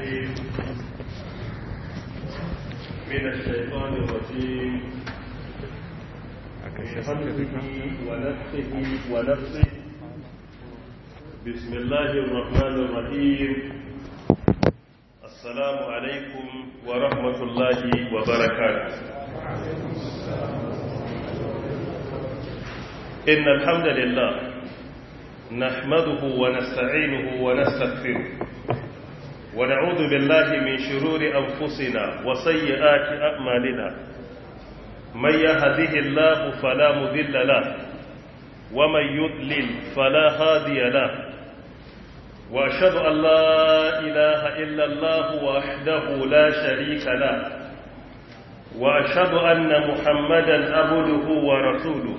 العليم من الشيطان الرجيم من حمده ونفسه ونفسه بسم الله الرحمن الرحيم السلام عليكم ورحمة الله وبركاته إن الحمد لله نحمده ونستعينه ونستغفره ونعوذ بالله من شرور أنفسنا وسيئات أعمالنا من يهده الله فلا مذل له ومن يضلل فلا هادي له وأشهد أن لا إله إلا الله وحده لا شريك له وأشهد أن محمدا عبده ورسوله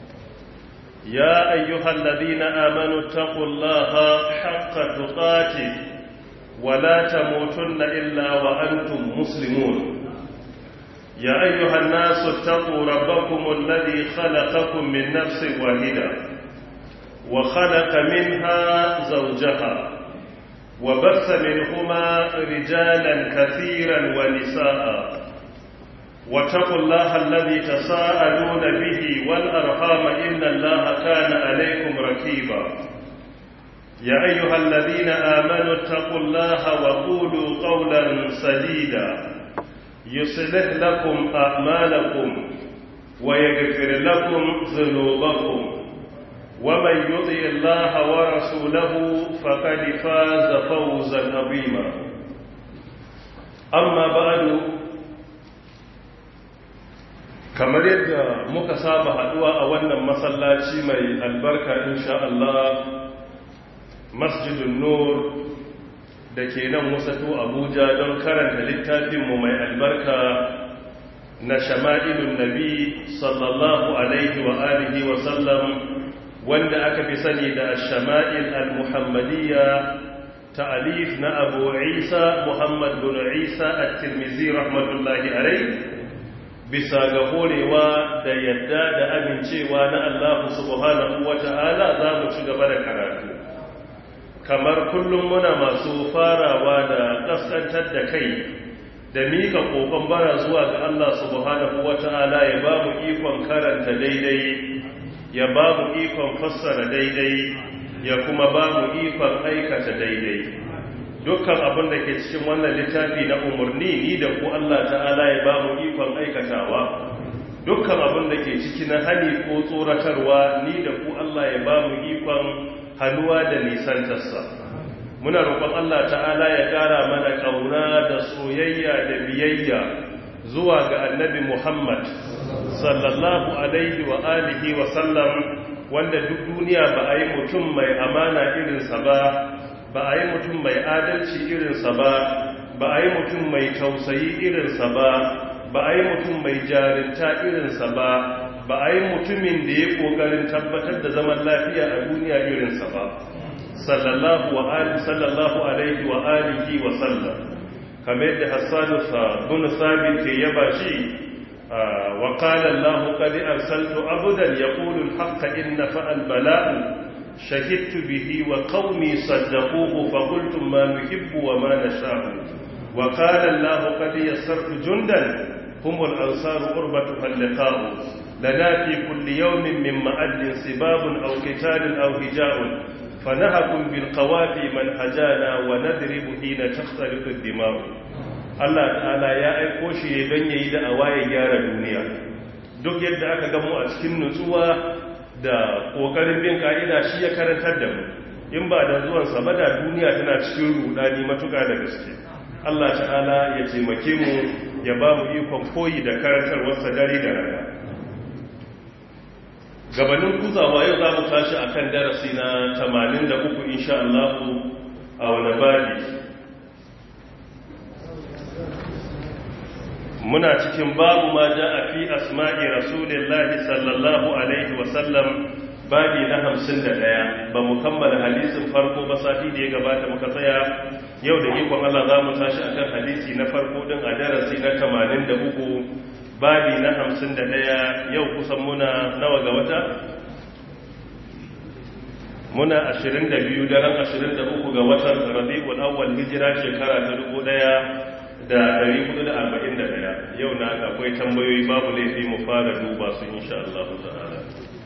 يا أيها الذين آمنوا اتقوا الله حق تقاته ولا تموتن إلا وأنتم مسلمون يا أيها الناس اتقوا ربكم الذي خلقكم من نفس واحدة وخلق منها زوجها وبث منهما رجالا كثيرا ونساء واتقوا الله الذي تساءلون به والأرحام إن الله كان عليكم ركيبا يا أيها الذين آمنوا اتقوا الله وقولوا قولا سديدا يصلح لكم أعمالكم ويغفر لكم ذنوبكم ومن يطع الله ورسوله فقد فاز فوزا عظيما أما بعد kamar yadda muka saba haduwa a wannan masallaci mai albarka insha Allah masjidun nur da ke nan wasatu abuja don karanta littafinmu mai albarka na shama'ilun nabi sallallahu alaihi wa alihi wa sallam wanda aka fi sani da shama'il al-muhammadiyya ta'alif na abu isa muhammad bin isa at-tirmizi rahmatullahi alaihi bisa ga horewa da yadda da amincewa na Allah subhanahu wata'ala za mu ci gaba da karatu kamar kullum muna masu farawa da kaskantar da kai da mika kokon bara zuwa ga Allah subhanahu wata'ala ya ba mu ikon karanta daidai ya ba mu ikon fassara daidai ya kuma ba mu ikon aikata daidai dukkan abin da ke cikin wannan littafi na umarni ni da ku Allah ta'ala ya ba mu ikon aikatawa dukkan abin da ke ciki na hani ko tsoratarwa ni da ku Allah ya ba mu ikon hannuwa da nisantarsa muna roƙon Allah ta'ala ya ƙara mana ƙauna da soyayya da biyayya zuwa ga annabi Muhammad sallallahu alaihi wa alihi wa sallam wanda duk duniya ba a yi mutum mai amana irinsa ba ba a yi mutum mai adalci irinsa ba ba a yi mutum mai tausayi irinsa ba ba a yi mutum mai jarinta irinsa ba ba a yi mutumin da ya ƙoƙarin tabbatar da zaman lafiya a duniya irinsa ba sallallahu alaihi wa alihi wa sallam kamar da hassanu bin sabit ke yaba shi wa qala allah qad arsaltu abudan yaqulu al-haqqa inna fa'al bala'u شهدت به وقومي صدقوه فقلتم ما نحب وما نشاء وقال الله قد يسرت جندا هم الأنصار قربتها اللقاء لنا في كل يوم من مأد سباب أو قتال أو هجاء فنهكم بالقوافي من هجانا ونضرب حين تختلط الدماء Allah ta'ala ya aiko shi don yayi da awaye gyara duniya duk yadda aka gamu a cikin nutsuwa da ƙoƙarin bin ƙa'ida shi ya karantar da mu in ba da zuwansa ba da duniya tana cikin rudani matuƙa da gaske Allah ta'ala ya taimake mu ya ba mu ikon koyi da karantarwarsa dare da rana gabanin kuzawa yau za mu tashi a kan darasi na 83 insha Allah a wani babi muna cikin babu ma ja a fi asma'i rasulillahi sallallahu alaihi wasallam babi na hamsin da ɗaya ba mu kammala hadisin farko ba sati da ya gabata muka tsaya yau da ikon Allah za mu tashi a kan hadisi na farko ɗin a darasi na tamanin da uku babi na hamsin da ɗaya yau kusan muna nawa ga wata muna 22 daren 23 ga watan rabi'ul awwal hijira shekara ta 1441 yau na akwai tambayoyi babu laifi mu fara duba su insha Allah ta'ala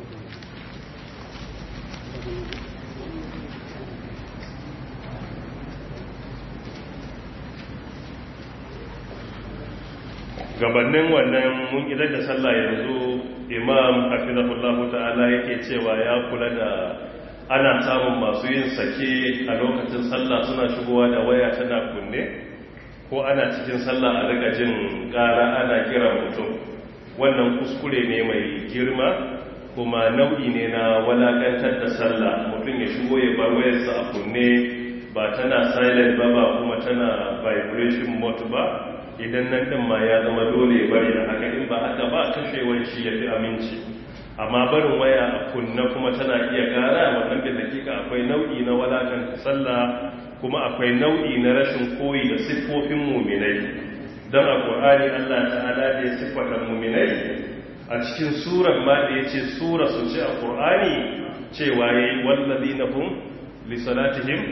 gabanin wannan mun idar da sallah yanzu imam hafizahullahu ta'ala yake cewa ya kula da ana samun masu yin sake a lokacin sallah suna shigowa da waya tana kunne ko ana cikin sallah a daga jin ƙara ana kira mutum wannan kuskure ne mai girma kuma nau'i ne na walakantar da sallah mutum ya shigo ya bar wayarsa a kunne ba tana silent ba ba kuma tana vibration mode ba idan nan din ma ya zama dole ya bari da haka in ba haka ba kashewar shi ya fi aminci amma barin waya a kunna kuma tana iya kara wannan da dakika akwai nau'i na walakan sallah kuma akwai nau'i na rashin koyi da siffofin muminai don a ƙur'ani allah ta'ala da ya siffata muminai a cikin surar ma da ya ce sura su ce a ƙur'ani cewa ya yi wallazi na hun lissalatihim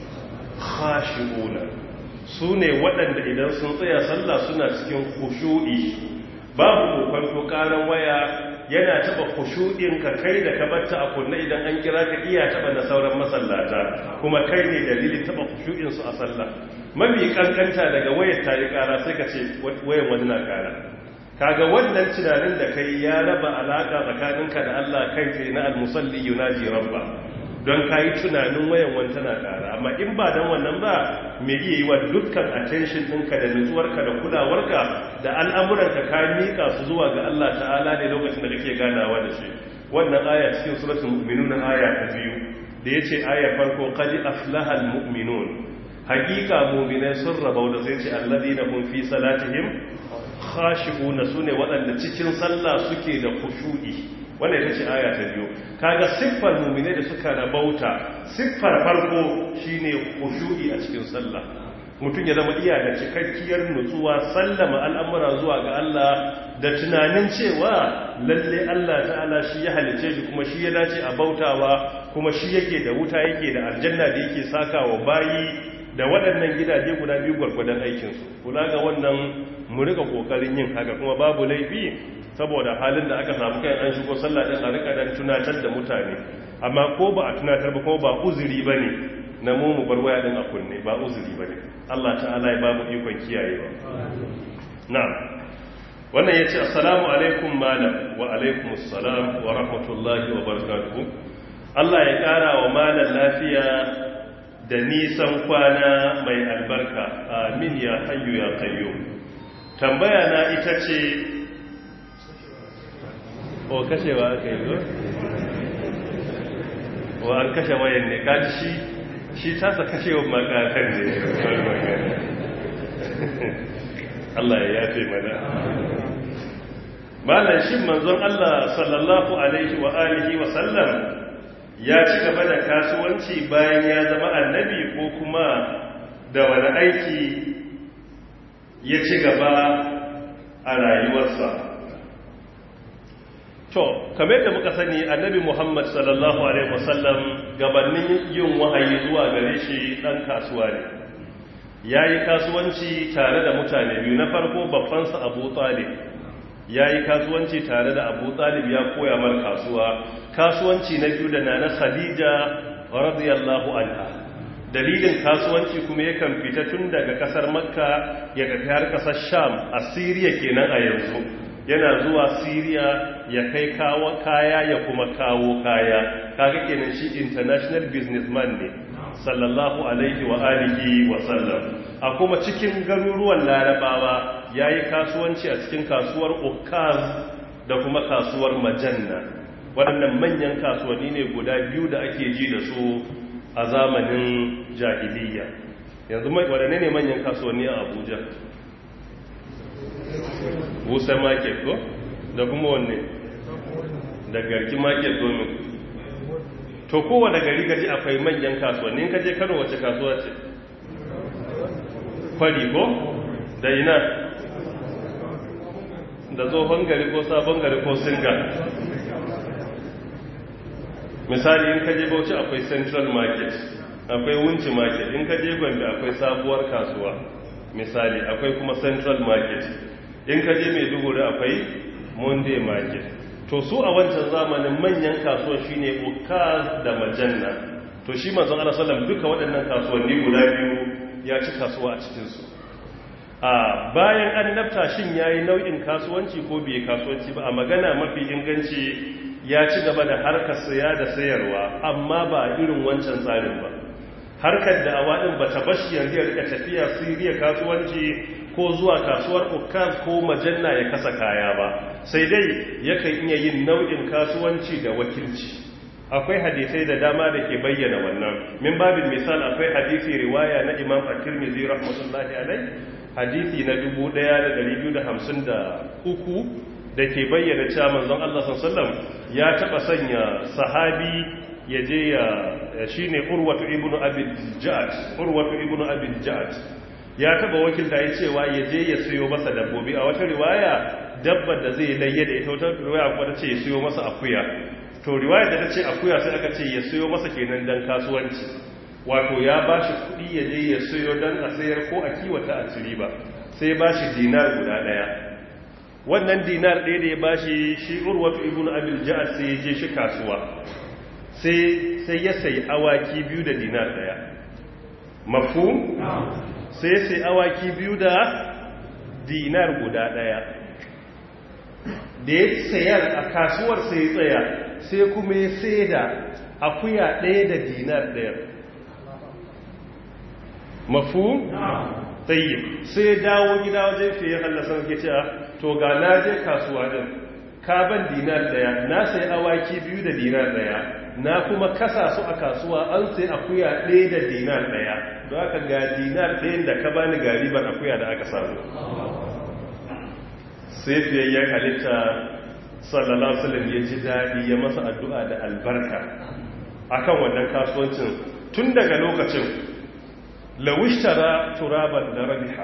khashi'una su ne waɗanda idan sun tsaya sallah suna cikin kushu'i babu kokon karan waya yana taba kushu'in ka kai da ka batta a kunna idan an kira ka iya taba na sauran masallata kuma kai ne dalilin taba kushu'in su a sallah mafi kankanta daga wayar ta yi kara sai ka ce wayan wani na kara kaga wannan tunanin da kai ya raba alaka tsakaninka da Allah kai tsaye na almusalli yunaji rabba don ka yi tunanin wayan wani tana kara amma in ba don wannan ba mai iya yi wa dukkan attention ɗinka da nutsuwarka da kulawarka da al'amuranka ka miƙa su zuwa ga Allah ta'ala ne lokacin da kake ganawa da shi wannan aya cikin suratul mu'minun aya ta biyu da yace aya farko qad aflaha almu'minun haqiqa mu'minai sun rabau da sai ce alladina hum fi salatihim khashi'una sune waɗanda cikin sallah suke da khushu'i wanda ita ce aya ta biyu kaga siffar mumine da suka rabauta siffar farko shine khushu'i a cikin sallah mutum ya zama iya da cikakkiyar nutsuwa sallama al'amura zuwa ga Allah da tunanin cewa lalle Allah ta'ala shi ya halice shi kuma shi ya dace a bautawa kuma shi yake da wuta yake da aljanna da yake sakawa bayi da waɗannan gidaje guda biyu gwargwadon aikinsu kula ga wannan mu rika ƙoƙarin yin haka kuma babu laifi saboda halin da aka samu kai an shigo sallah din a rika dan tunatar da mutane amma ko ba a tunatar ba ko ba uzuri bane na mu mu bar waya din a kunne ba uzuri bane Allah ta'ala ya bamu ikon kiyayewa na'am wannan yace assalamu alaikum malam wa alaikum assalam wa rahmatullahi wa barakatuh Allah ya kara wa malam lafiya da nisan kwana mai albarka amin ya hayyu ya qayyum tambaya na ita ce o kashewa aka yi zo wa an kashe wayan ne kaji shi shi tasa kashewa makakan ne Allah ya yafe mana malam shi manzon Allah sallallahu alaihi wa alihi wa sallam ya ci gaba da kasuwanci bayan ya zama annabi ko kuma da wani aiki ya ci gaba a rayuwarsa to kamar yadda muka sani annabi muhammad sallallahu alaihi wasallam gabanin yin wahayi zuwa gare shi dan kasuwa ne ya yi kasuwanci tare da mutane biyu na farko babbansa abu talib ya yi kasuwanci tare da abu talib ya koya mar kasuwa kasuwanci na biyu da nana khadija radiyallahu anha dalilin kasuwanci kuma yakan fita tun daga kasar makka ya tafi har kasar sham a siriya kenan a yanzu yana zuwa siriya ya kai kawo kaya ya kuma kawo kaya kaga kenan shi international businessman ne sallallahu alaihi wa alihi wa sallam a kuma cikin garuruwan larabawa yayi kasuwanci a cikin kasuwar ukaz da kuma kasuwar majanna waɗannan manyan kasuwanni ne guda biyu da ake ji da su a zamanin jahiliya yanzu waɗanne ne manyan kasuwanni a abuja busa market ko da kuma wanne da garki market domin to kowane gari gaji akwai manyan kasuwannin kaje kano wace kasuwa ce kwari ko da ina da tsohon gari ko sabon gari ko singa misali in ka je bauchi akwai central market akwai wunci market in ka je gombe akwai sabuwar kasuwa misali akwai kuma central market in ka je maiduguri akwai monday market to su a wancan zamanin manyan kasuwa shine ukaz da majanna to shi manzon Allah sallam duka waɗannan kasuwanni guda biyu ya ci kasuwa a cikin su a bayan annabta shin yayi nau'in kasuwanci ko bai kasuwanci ba a magana mafi inganci ya ci gaba da harkar saya da sayarwa amma ba irin wancan tsarin ba harkar da awadin ba ta bashi yanzu ya rika tafiya siriya kasuwanci ko zuwa kasuwar ukaz ko majanna ya kasa kaya ba sai dai yakan iya yin nau'in kasuwanci da wakilci akwai hadisai da dama da ke bayyana wannan min babin misal akwai hadisi riwaya na imam at-tirmidhi rahmatullahi alai hadisi na 1253 da ke bayyana cewa manzon Allah sallallahu ya taba sanya sahabi ya je ya shine urwatu ibnu abi ja'd urwatu ibnu abi ja'd ya taba wakilta ya cewa ya je ya siyo masa dabbobi a wata riwaya dabbar da zai layye da ita wata riwaya kuma ta ce ya siyo masa akuya to riwaya da ta ce akuya sai aka ce ya siyo masa kenan dan kasuwanci wato ya bashi kuɗi ya je ya siyo dan a sayar ko a kiwata a ciri ba sai bashi dinar guda ɗaya wannan dinar ɗaya da ya bashi shi urwatu ibnu abil ja'ad sai ya je shi kasuwa sai sai ya sayi awaki biyu da dinar ɗaya mafhum sai sai awaki biyu da dinar guda ɗaya da ya sayar a kasuwar sai tsaya sai kuma ya sai da akuya ɗaya da dinar ɗaya mafu? tsayi sai ya dawo gida wajen fiye hallasar ke cewa to ga na je kasuwa ɗin kaban dinar ɗaya na sai awaki biyu da dinar ɗaya na kuma kasa su a kasuwa an sai akuya ɗaya da dinar ɗaya don aka ga dinar ɗayan da ka bani gariban akuya da aka samu sai fiyayyen halitta sallallahu alaihi ya ji daɗi ya masa addu'a da albarka akan wannan kasuwancin tun daga lokacin lawishtara turaban da rabiha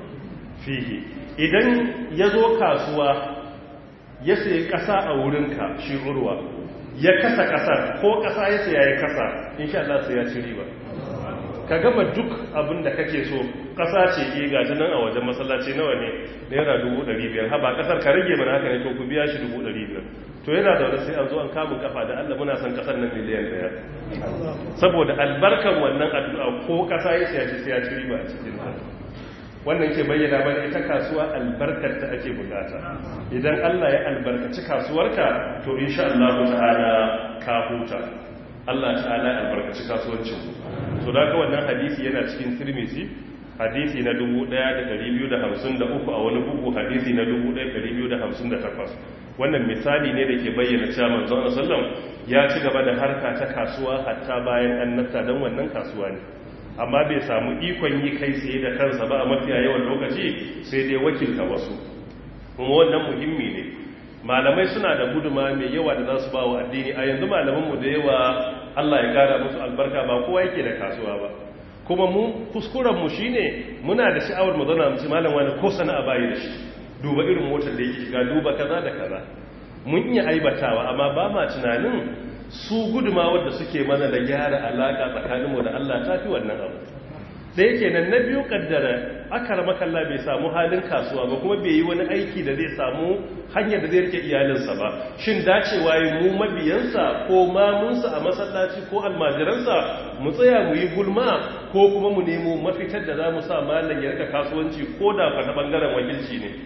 fihi idan ya zo kasuwa ya sayi ƙasa a wurinka shi urwa ya kasa ƙasar ko ƙasa ya saya ya kasa insha Allah sai ya ci riba ka gama duk abin da kake so ƙasa ce ke gaji nan a wajen masallaci nawa ne naira dubu ɗari biyar haba ƙasar ka rage mana haka ne to ku biya shi dubu ɗari biyar to yana da wani sai an zo an kamun kafa da allah muna son ƙasar nan miliyan ɗaya saboda albarkan wannan addu'a ko ƙasa ya siya shi sai ya ci riba a cikin ta wannan ke bayyana mana ita kasuwa albarkar ta ake bukata idan allah ya albarkaci kasuwarka to insha allahu ta'ala ka huta allah ta'ala ya albarkaci kasuwancin to da ka wannan hadisi yana cikin tirmizi hadisi na 1253 a wani bugu hadisi na 1258 wannan misali ne da ke bayyana cewa manzon sallam ya ci gaba da harka ta kasuwa hatta bayan annabta don wannan kasuwa ne amma bai samu ikon yi kai tsaye da kansa ba a mafiya yawan lokaci sai dai wakilta wasu kuma wannan muhimmi ne malamai suna da guduma mai yawa da za su ba wa addini a yanzu malamanmu da yawa Allah ya kara musu albarka ba kowa yake da kasuwa ba kuma mu kuskurenmu shi ne muna da sha'awar mu zauna mu ci malam wani ko sana'a bayi da shi duba irin motar da yake shiga duba kaza da kaza mun iya aibatawa amma ba ma tunanin su guduma wadda suke mana da gyara alaka tsakaninmu da Allah ta fi wannan abu da yake nan na biyu kaddara aka rama kalla bai samu halin kasuwa ba kuma bai yi wani aiki da zai samu hanyar da zai rike iyalinsa ba shin dacewa yi mu mabiyansa ko mamunsa a masallaci ko almajiransa mu tsaya mu yi gulma ko kuma mu nemo mafitar da za mu sa malam ya rika kasuwanci ko da fa ta bangaren wakilci ne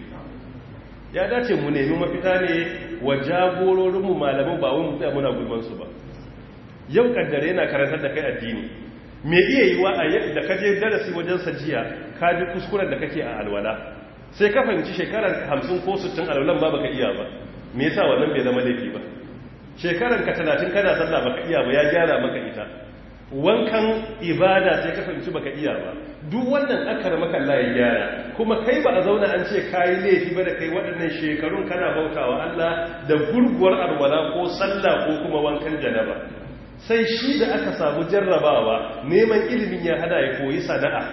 ya dace mu nemi mafita ne wa jagororinmu malaman ba wai mu tsaya muna gulmansu ba yau kaddare yana karantar da kai addini me iya yi wa a yadda ka je darasi wajen sajiya ka bi kuskuren da kake a alwala sai ka fahimci shekarar 50 ko 60 alwalan ba baka iya ba me yasa wannan bai zama laifi ba shekarar ka 30 kana sallah baka iya ba ya gyara maka ita wankan ibada sai ka fahimci baka iya ba duk wannan akar maka Allah ya gyara kuma kai ba a zauna an ce kai laifi ba da kai waɗannan shekarun kana bautawa Allah da gurguwar alwala ko sallah ko kuma wankan janaba sai shi da aka samu jarrabawa neman ilimin ya hada ya koyi sana'a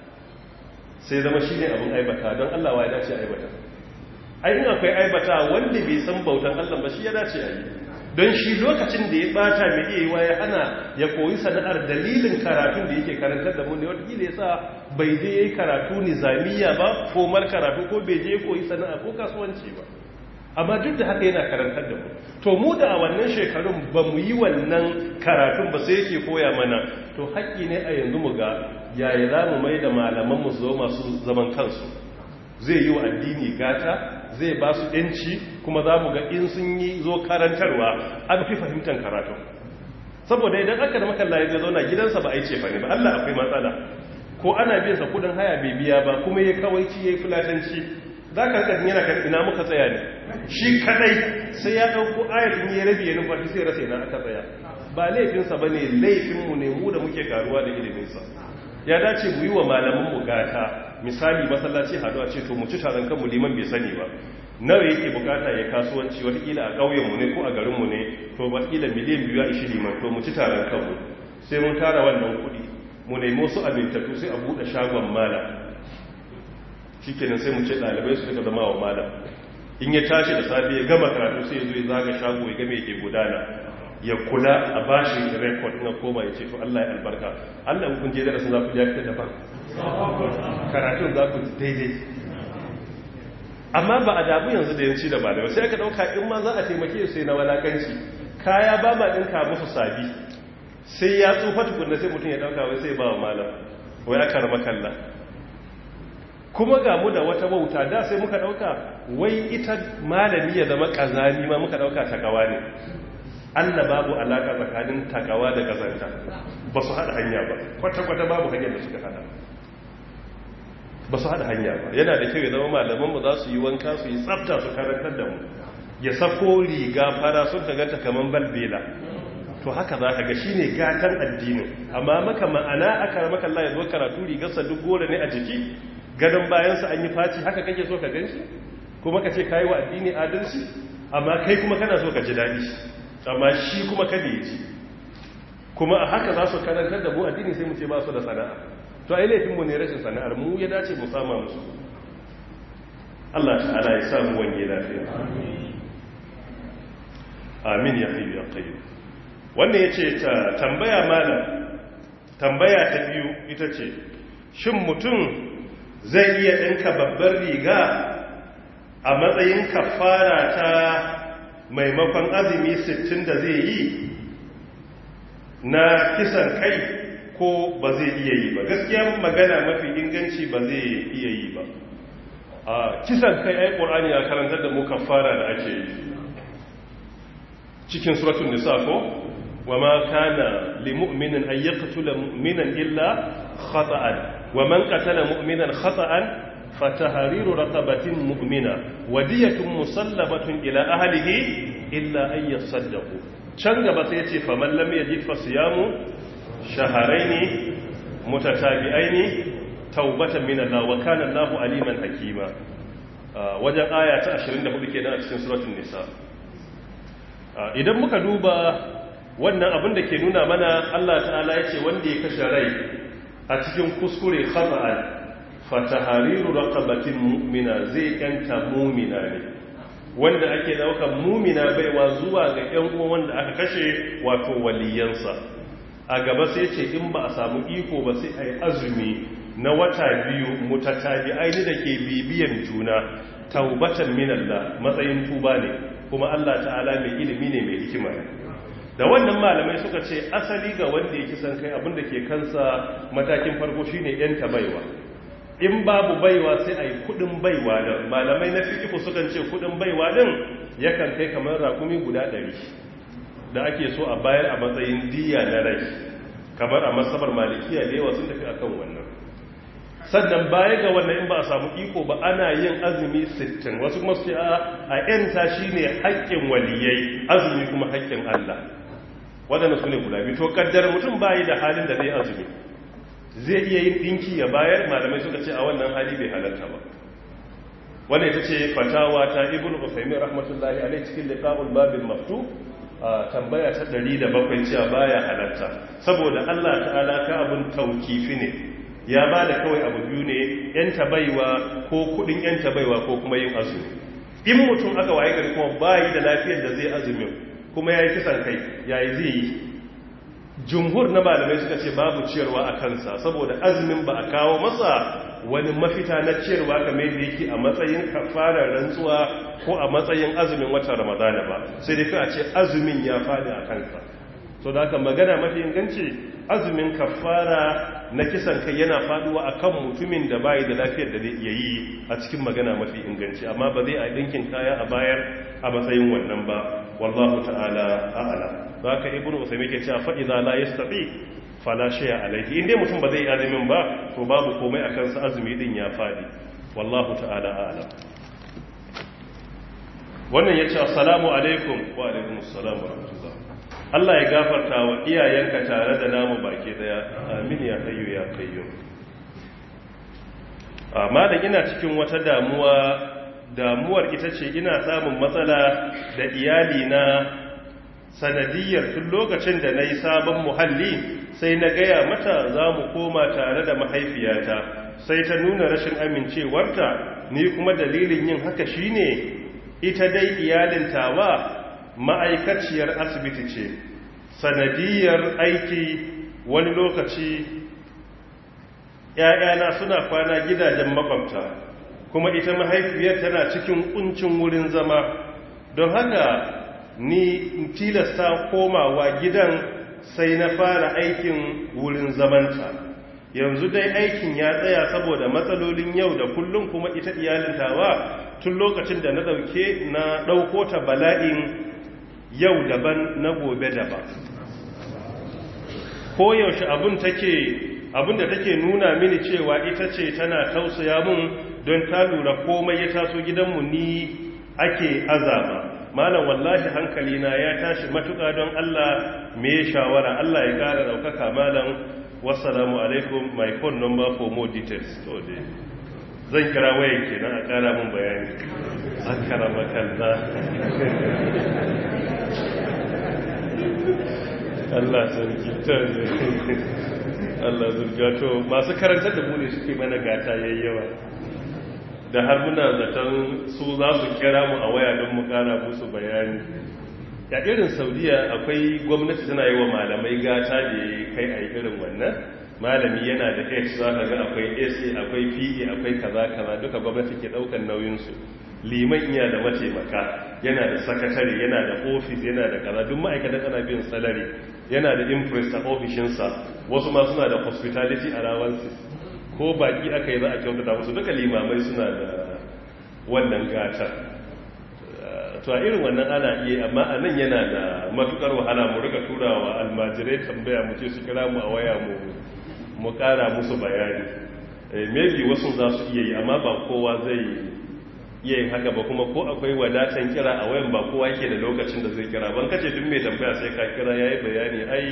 sai zama shi ne abin aibata don Allah wa ya dace aibata ai in akwai aibata wanda bai san bautan Allah ba shi ya dace a yi don shi lokacin da ya bata mai iya yiwa ya hana ya koyi sana'ar dalilin karatun da yake karantar da mu ne wata ya sa bai je ya yi karatu nizamiya ba komar karatu ko bai je ya koyi sana'a ko kasuwanci ba amma duk da haka yana karantar da mu to mu da a wannan shekarun ba mu yi wannan karatun ba sai yake koya mana to haƙƙi ne a yanzu mu ga yaya za mu mai da malamanmu su zo masu zaman kansu zai yi wa addini gata zai ba su ɗanci kuma za mu ga in sun yi zo karantarwa an fi fahimtar karatun saboda idan aka da makalla ya zauna gidansa ba a yi cefa ne ba Allah akwai matsala ko ana biyan sa kudin haya bai biya ba kuma ya kawaici ya yi fulatanci za ka kan yana kan ina muka tsaya ne shi kadai sai ya ɗauko ayatin ya rabi ya numfashi sai rasa ina aka tsaya ba laifinsa ba ne laifinmu ne mu da muke karuwa da iliminsa ya dace mu yi wa malamanmu gata misali masallaci haɗu a ce to mu ci taron kanmu liman bai sani ba nawa yake bukata ya kasuwanci watakila a ƙauyenmu ne ko a garinmu ne to watakila miliyan biyu a ishi liman to mu ci taron kanmu sai mun tara wannan kuɗi mu nemo su amintattu sai a buɗe shagon malam shi kenan sai mu ce ɗalibai su suka zama wa malam in ya tashi da safe ya gama karatu sai ya zo ya zaga shago ya game yake gudana ya kula a bashi rekod na koma ya ce to Allah ya albarka Allah in kun je darasin za ku ja fita daban karatun za ku daidai amma ba a dabu yanzu da yanci da ba da sai aka dauka in ma za a taimake su sai na walakanci kaya ba ma dinka musu sabi sai ya tsufa tukunna sai mutum ya dauka wai sai ba wa malam wai aka rama kalla kuma ga mu da wata wauta da sai muka dauka wai ita malami ya zama kazani ma muka dauka takawa ne Allah babu alaka tsakanin takawa da kazanta ba su hada hanya ba kwata-kwata babu hanyar da suka hada ba su hada hanya ba yana da kyau ya zama malamanmu za su yi wanka su yi tsafta su karantar da mu ya sako riga fara sun ka ganta kaman balbela to haka za ka ga shi ne gatan addinin amma maka ma'ana aka maka Allah ya zo karatu rigarsa duk gore ne a jiki gadon bayansa an yi faci haka kake so ka gan shi kuma ka ce kayi wa addini adalci amma kai kuma kana so ka ji daɗi amma shi kuma kada ya ji kuma a haka za su karantar da mu addini sai mu ce ba su da sana'a to ai laifinmu ne rashin sana'ar mu ya dace mu sama musu Allah ta'ala ya samu wange lafiya amin ya fi ya qayyim wannan yace ta tambaya malam tambaya ta biyu ita ce shin mutum zai iya dinka babbar riga a matsayin kafara ta maimakon azumi 60 da zai yi na kisan kai ko ba zai iya yi ba gaskiya magana mafi inganci ba zai iya yi ba a kisan kai ai qur'ani ya karantar da mu kafara da ake yi cikin suratul nisa ko wama kana limu'minin ay yaqtula mu'minan illa khata'an waman qatala mu'minan khata'an fatahriru raqabatin mu'mina wadiyatun musallamatun ila ahlihi illa ay yasaddaqu can gaba sai yace faman lam yajid fasiyamu shaharaini mutatabi'aini taubatan min Allah wa kana Allahu aliman hakima wajen aya ta 24 kenan a cikin suratul nisa idan muka duba wannan abin da ke nuna mana Allah ta'ala yace wanda ya kashe rai a cikin kuskure khata'an fatahariru raqabatin mu'mina zai yanta mu'mina ne wanda ake daukan mu'mina baiwa zuwa ga ƴan uwan wanda aka kashe wato waliyansa a gaba sai ce in ba a samu iko ba sai a yi azumi na wata biyu mutatabi aini da ke bibiyan juna taubatan minalla matsayin tuba ne kuma Allah ta'ala mai ilimi ne mai hikima ne da wannan malamai suka ce asali ga wanda ya kisan kai abinda ke kansa matakin farko shine yanta baiwa in babu baiwa sai a yi kudin baiwa da malamai na fikifu sukan ce kudin baiwa din yakan kai kamar rakumi guda ɗari da ake so a bayar a matsayin diya na rai kamar a masabar malikiya da yawa sun tafi akan wannan sannan baya ga wannan in ba a samu iko ba ana yin azumi 60 wasu kuma su ce a yanta shine haƙƙin waliyai azumi kuma haƙƙin Allah waɗanda su ne guda biyu to kaddar mutum bayi da halin da zai azumi zai iya yin ɗinki ya bayar malamai suka ce a wannan hali bai halarta ba wannan ita ce fatawa ta ibnu usaymin rahmatullahi alaihi cikin liqa'ul babil maftub tambaya ta ɗari da bakwai cewa baya halatta saboda Allah ta'ala ka abin taukifi ne ya ba da kawai abu biyu ne yan tabaiwa ko kudin yan tabaiwa ko kuma yin azumi in mutum aka waye gari kuma bayi da lafiyar da zai azumin kuma ya yi kisan kai ya yi zai yi jumhur na malamai suka ce babu ciyarwa a kansa saboda azumin ba a kawo masa wani mafita na ciyarwa kamar da yake a matsayin kafarar rantsuwa ko a matsayin azumin watan ramadana ba sai dai a ce azumin ya faɗi a kansa so da haka magana mafi inganci azumin kafara na kisan kai yana faduwa akan mutumin da bayi da lafiyar da zai iya yi a cikin magana mafi inganci amma ba zai a dinkin kaya a bayar a matsayin wannan ba wallahu ta'ala a'ala haka ibnu usaymi ke cewa fa idza la yastati fala shay'a alayhi inda mutum ba zai azumin ba to babu komai akan sa azumi din ya fadi wallahu ta'ala a'ala wannan yace assalamu alaikum wa alaikumus salam wa rahmatullah Allah ya gafarta wa iyayenka tare da namu baki daya amin ya hayyu ya qayyum amma da ina cikin wata damuwa damuwar ita ce ina samun matsala da iyali na sanadiyar tun lokacin da na yi sabon muhalli sai na gaya mata za mu koma tare da mahaifiyata sai ta nuna rashin amincewarta ni kuma dalilin yin haka shine ita dai iyalin tawa ma'aikaciyar asibiti ce sanadiyar aiki wani lokaci ‘ya'yana suna kwana gidajen makwabta kuma ita mahaifiyar tana cikin kuncin wurin zama don haka ni tilasta komawa gidan sai na fara aikin wurin zamanta yanzu dai aikin ya tsaya saboda matsalolin yau da kullum kuma ita iyalin tawa tun lokacin da na ɗauke na ɗauko ta bala'in yau daban na gobe daban ko yaushe abun take abun da take nuna mini cewa ita ce tana tausaya mun don ta lura komai ya taso gidanmu ni ake azaba malam wallahi hankalina ya tashi matuƙa don Allah me shawara Allah ya ƙara ɗaukaka malam wassalamu alaikum my phone number for more details to dai zan kira wayan kenan a ƙara mun bayani akara makalla Allah sarki ta Allah zurga to masu karantar da mu ne suke mana gata yayyawa da har muna zaton su za su kira mu a waya don mu kara musu bayani ya irin saudiya akwai gwamnati tana yi wa malamai gata da ya kai a irin wannan malami yana da h za ka ga akwai ac akwai pe akwai kaza kaza duka gwamnati ke daukan nauyinsu liman iya da mataimaka yana da sakatare yana da ofis yana da kaza duk ma'aikatan ana bin salari yana da impress a ofishinsa wasu ma suna da hospitality allowances ko baki aka yi za a kyautata musu duka limamai suna da wannan gatar to a irin wannan ana iya amma a nan yana da matukar wahala mu rika turawa almajirai tambaya mu ce su kira mu a waya mu mu kara musu bayani maybe wasu za su iya yi amma ba kowa zai iya yin haka ba kuma ko akwai wadatan kira a wayan ba kowa yake da lokacin da zai kira ban kace duk mai tambaya sai ka kira yayi bayani ai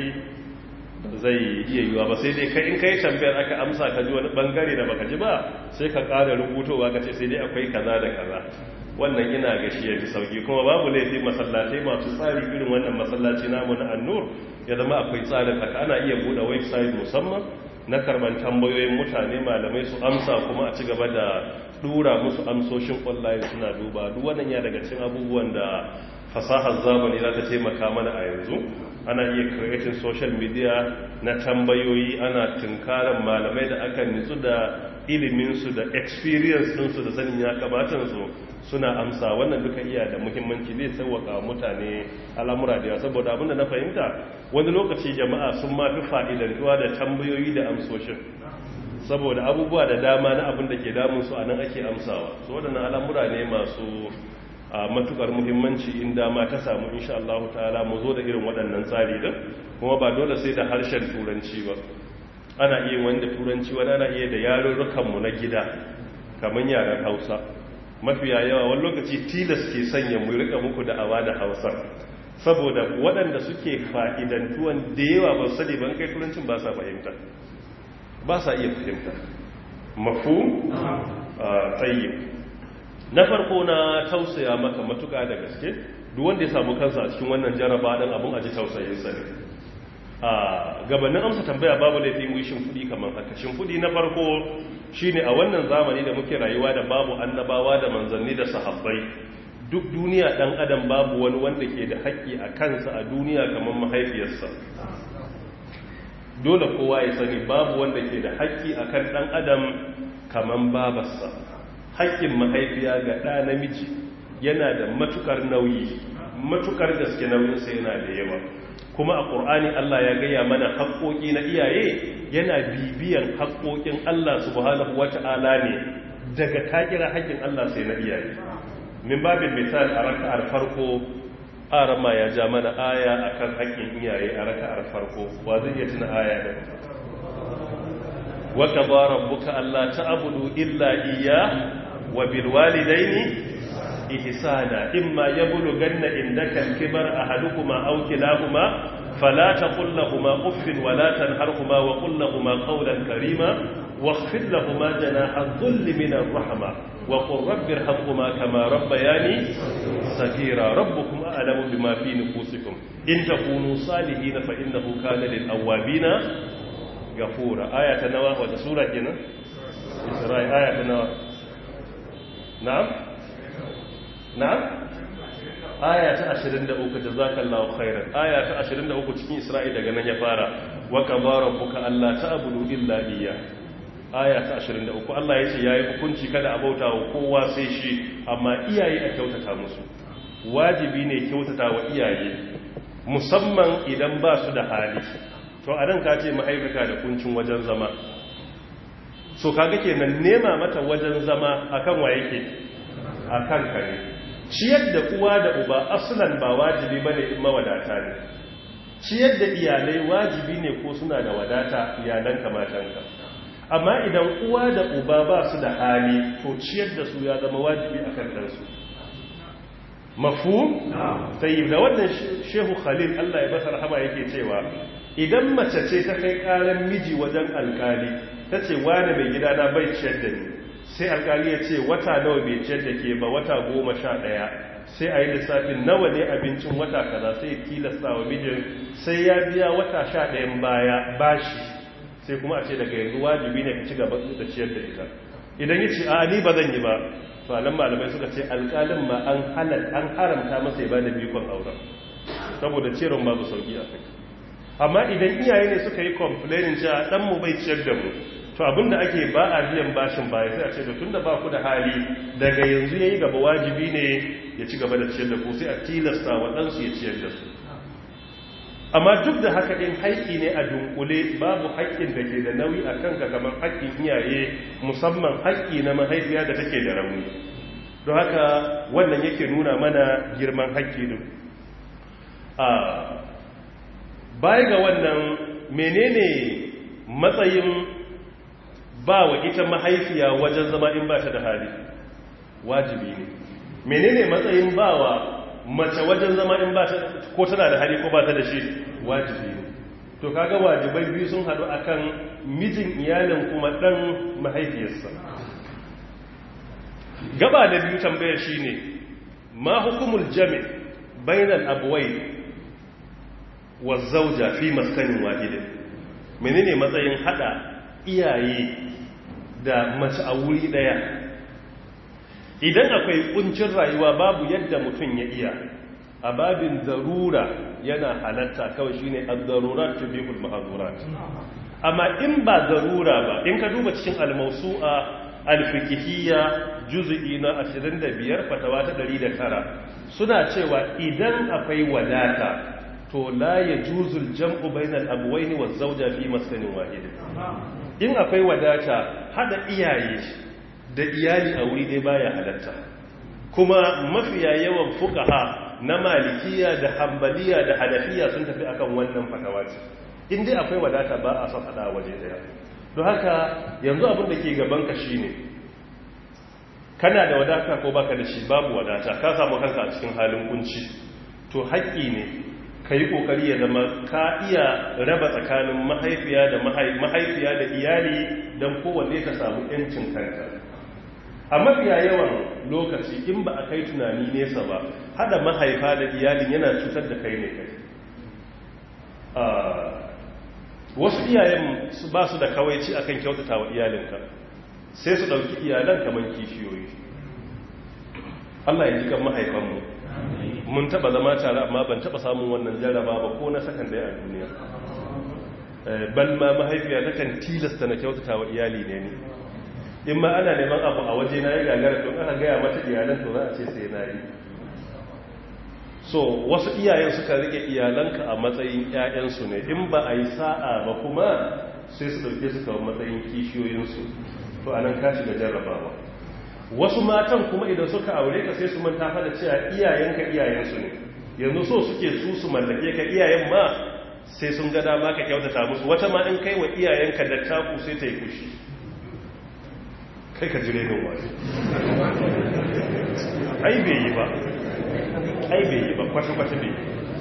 zai iya yiwa ba sai dai kai in kai tambayar aka amsa ka ji wani bangare da baka ji ba sai ka ƙara rubutowa ka ce sai dai akwai kaza da kaza wannan ina ga shi yafi sauki kuma babu laifi masallatai masu tsari irin wannan masallaci namu na annur ya zama akwai tsarin haka ana iya buɗe website musamman na karban tambayoyin mutane malamai su amsa kuma a ci gaba da dura musu amsoshin online suna duba duk wannan ya daga cikin abubuwan da fasahar zamani za ta taimaka mana a yanzu ana iya creating social media na tambayoyi ana tunkaran malamai da aka nitsu da iliminsu da experience ɗinsu da sanin ya kamatansu suna amsa wannan duka iya da muhimmanci zai sauwaka mutane al'amura da yawa saboda abinda na fahimta wani lokaci jama'a sun mafi fa'idantuwa da tambayoyi da amsoshin saboda abubuwa da dama na abin da ke damunsu a nan ake amsawa su waɗannan al'amura ne masu a matukar muhimmanci in dama ta samu insha Allah ta'ala mu zo da irin waɗannan tsari din kuma ba dole sai da harshen turanci ba ana iya wanda turanci wani ana iya da yarurrukan mu na gida kamar yaren Hausa mafiya yawa wani lokaci tilas ke sanya mu rika muku da awa da Hausa saboda waɗanda suke fa'idantuwan da yawa ba sani ban kai turancin ba sa fahimta ba sa iya fahimta mafu tayyib na farko na tausaya maka matuka da gaske duk wanda ya samu kansa a cikin wannan jaraba dan abun aji tausayin sa ne a gabanin amsa tambaya babu laifi mu yi shimfudi kamar haka shimfudi na farko shine a wannan zamani da muke rayuwa da babu annabawa da manzanni da sahabbai duk duniya ɗan adam babu wani wanda ke da haƙƙi a kansa a duniya kamar mahaifiyarsa dole kowa ya sani babu wanda ke da haƙƙi a kan ɗan adam kamar babarsa haƙƙin mahaifiya ga ɗa namiji yana da matukar nauyi matukar gaske nauyinsa yana da yawa kuma a ƙur'ani Allah ya gaya mana haƙƙoƙi na iyaye yana bibiyan haƙƙoƙin Allah subhanahu wata'ala ne daga takira haƙƙin Allah sai na iyaye min babin misal a raka'ar farko arama ya ja mana aya akan haƙƙin iyaye a raka'ar farko wa zai iya tuna aya da wa qadara rabbuka alla ta'budu illa iyyah wa bil walidayni ihsana imma yablughanna indaka al-kibar ahaduhuma aw kilahuma fala taqul lahumu uffin wa la tanharhuma wa qul lahumu qawlan karima واخفض لهما جناح الذل من الرحمه وقل رب ارحمهما كما ربياني صغيرا ربكم اعلم بما في نفوسكم ان تكونوا صالحين فانه كان للاوابين غفورا ايه نوا ولا سوره كده اسراء ايه نوا نعم نعم aya ta 23 jazakallahu khairan aya ta 23 cikin isra'i daga nan ya fara wa qadara rabbuka alla ta'budu illa iyyah aya ta 23 Allah ya ce ya yi hukunci kada a bauta wa kowa sai shi amma iyaye a kyautata musu wajibi ne kyautata wa iyaye musamman idan ba su da hali to a nan ka ce mahaifika da kuncin wajen zama so kaga kenan nema mata wajen zama akan wa yake akan ka ne ciyar da uwa da uba aslan ba wajibi bane in mawadata ne ciyar da iyalai wajibi ne ko suna da wadata iyalan kamatanka amma idan uwa da uba ba su da hali to ciyar da su ya zama wajibi a kan ɗansu mafu? sai da wannan shehu khalil allah ya basa rahama yake cewa idan mace ce ta kai ƙaran miji wajen alkali ta ce wane mai gida na bai ciyar da ni sai alkali ya ce wata nawa bai ciyar da ke ba wata goma sha ɗaya sai a yi lissafin nawa ne abincin wata kaza sai tilasta wa mijin sai ya biya wata sha ɗayan baya bashi sai kuma a ce daga yanzu wajibi ne ka ci gaba da ciyar da ita idan ya ce a ni ba zan yi ba to anan malamai suka ce alƙalin ma an halal an haramta masa ya ba da bikon auren saboda ciyarwar babu sauki a kai amma idan iyaye ne suka yi complaining cewa dan mu bai ciyar da mu to abinda ake ba a biyan bashin baya sai a ce da tunda ba ku da hali daga yanzu yayi gaba wajibi ne ya ci gaba da ciyar da ku sai a tilasta wa ɗansu ya ciyar da su amma duk da haka ɗin haƙƙi ne a dunkule babu haƙƙin da ke da nauyi a kanka kamar haƙƙin iyaye musamman haƙƙi na mahaifiya da take da rauni don haka wannan yake nuna mana girman haƙƙi din a baya ga wannan menene matsayin ba wa ita mahaifiya wajen zama in ba ta da hali wajibi ne menene matsayin ba wa mace wajen zama in ba ta ko tana da hali ko ba ta da shi wajibi ne to kaga wajibai biyu sun hadu akan mijin iyalin kuma dan mahaifiyarsa gaba da biyu tambayar shine ma hukumul jami' bainal abway wa zawja fi maskanin wahidin menene matsayin hada iyaye da mace a wuri daya idan akwai kuncin rayuwa babu yadda mutum ya iya a babin zarura yana halatta kawai shine az-zarurat tubihul mahzurat amma in ba zarura ba in ka duba cikin al-mawsu'a al-fiqhiyya juz'i na 25 fatawa ta 109 suna cewa idan akwai wadata to la yajuzul jam'u bainal abwayn waz zawja fi maskanin wahid in akwai wadata hada iyaye da iyali a wuri dai baya halatta kuma mafiya yawan fukaha na malikiya da hambaliya da hanafiya sun tafi akan wannan fatawa ce in dai akwai wadata ba a son hada waje daya don haka yanzu abin da ke gaban ka shine kana da wadata ko baka da shi babu wadata ka samu kanka a cikin halin kunci to haƙƙi ne ka yi ƙoƙari ya zama ka iya raba tsakanin mahaifiya da mahaifiya da iyali don kowanne ka samu 'yancin kanka a mafiya yawan lokaci in ba a kai tunani nesa ba hada mahaifa da iyalin yana cutar da kai ne kai wasu iyayen su ba su da kawaici akan kyautata wa iyalinka sai su ɗauki iyalan kamar kishiyoyi Allah ya ji kan mahaifanmu mun taba zama tare amma ban taba samun wannan jarraba ba ko na sakan daya a duniya bal ma mahaifiya ta kan tilasta na kyautata wa iyali ne ni in ma ana neman abu a waje na ya gagara don aka gaya mata iyalan to za a ce sai na yi so wasu iyayen suka rike iyalanka a matsayin 'ya'yansu ne in ba a yi sa'a ba kuma sai su ɗauke su kawo matsayin kishiyoyinsu to anan ka shiga jarrabawa wasu matan kuma idan suka aure ka sai su manta fa da cewa iyayenka iyayensu ne yanzu so suke su su mallake ka iyayen ma sai sun ga dama ka kyautata musu wata ma in kai wa iyayenka da taku sai ta yi kushi kai ka jire min wani ai bai yi ba ai bai yi ba kwata-kwata bai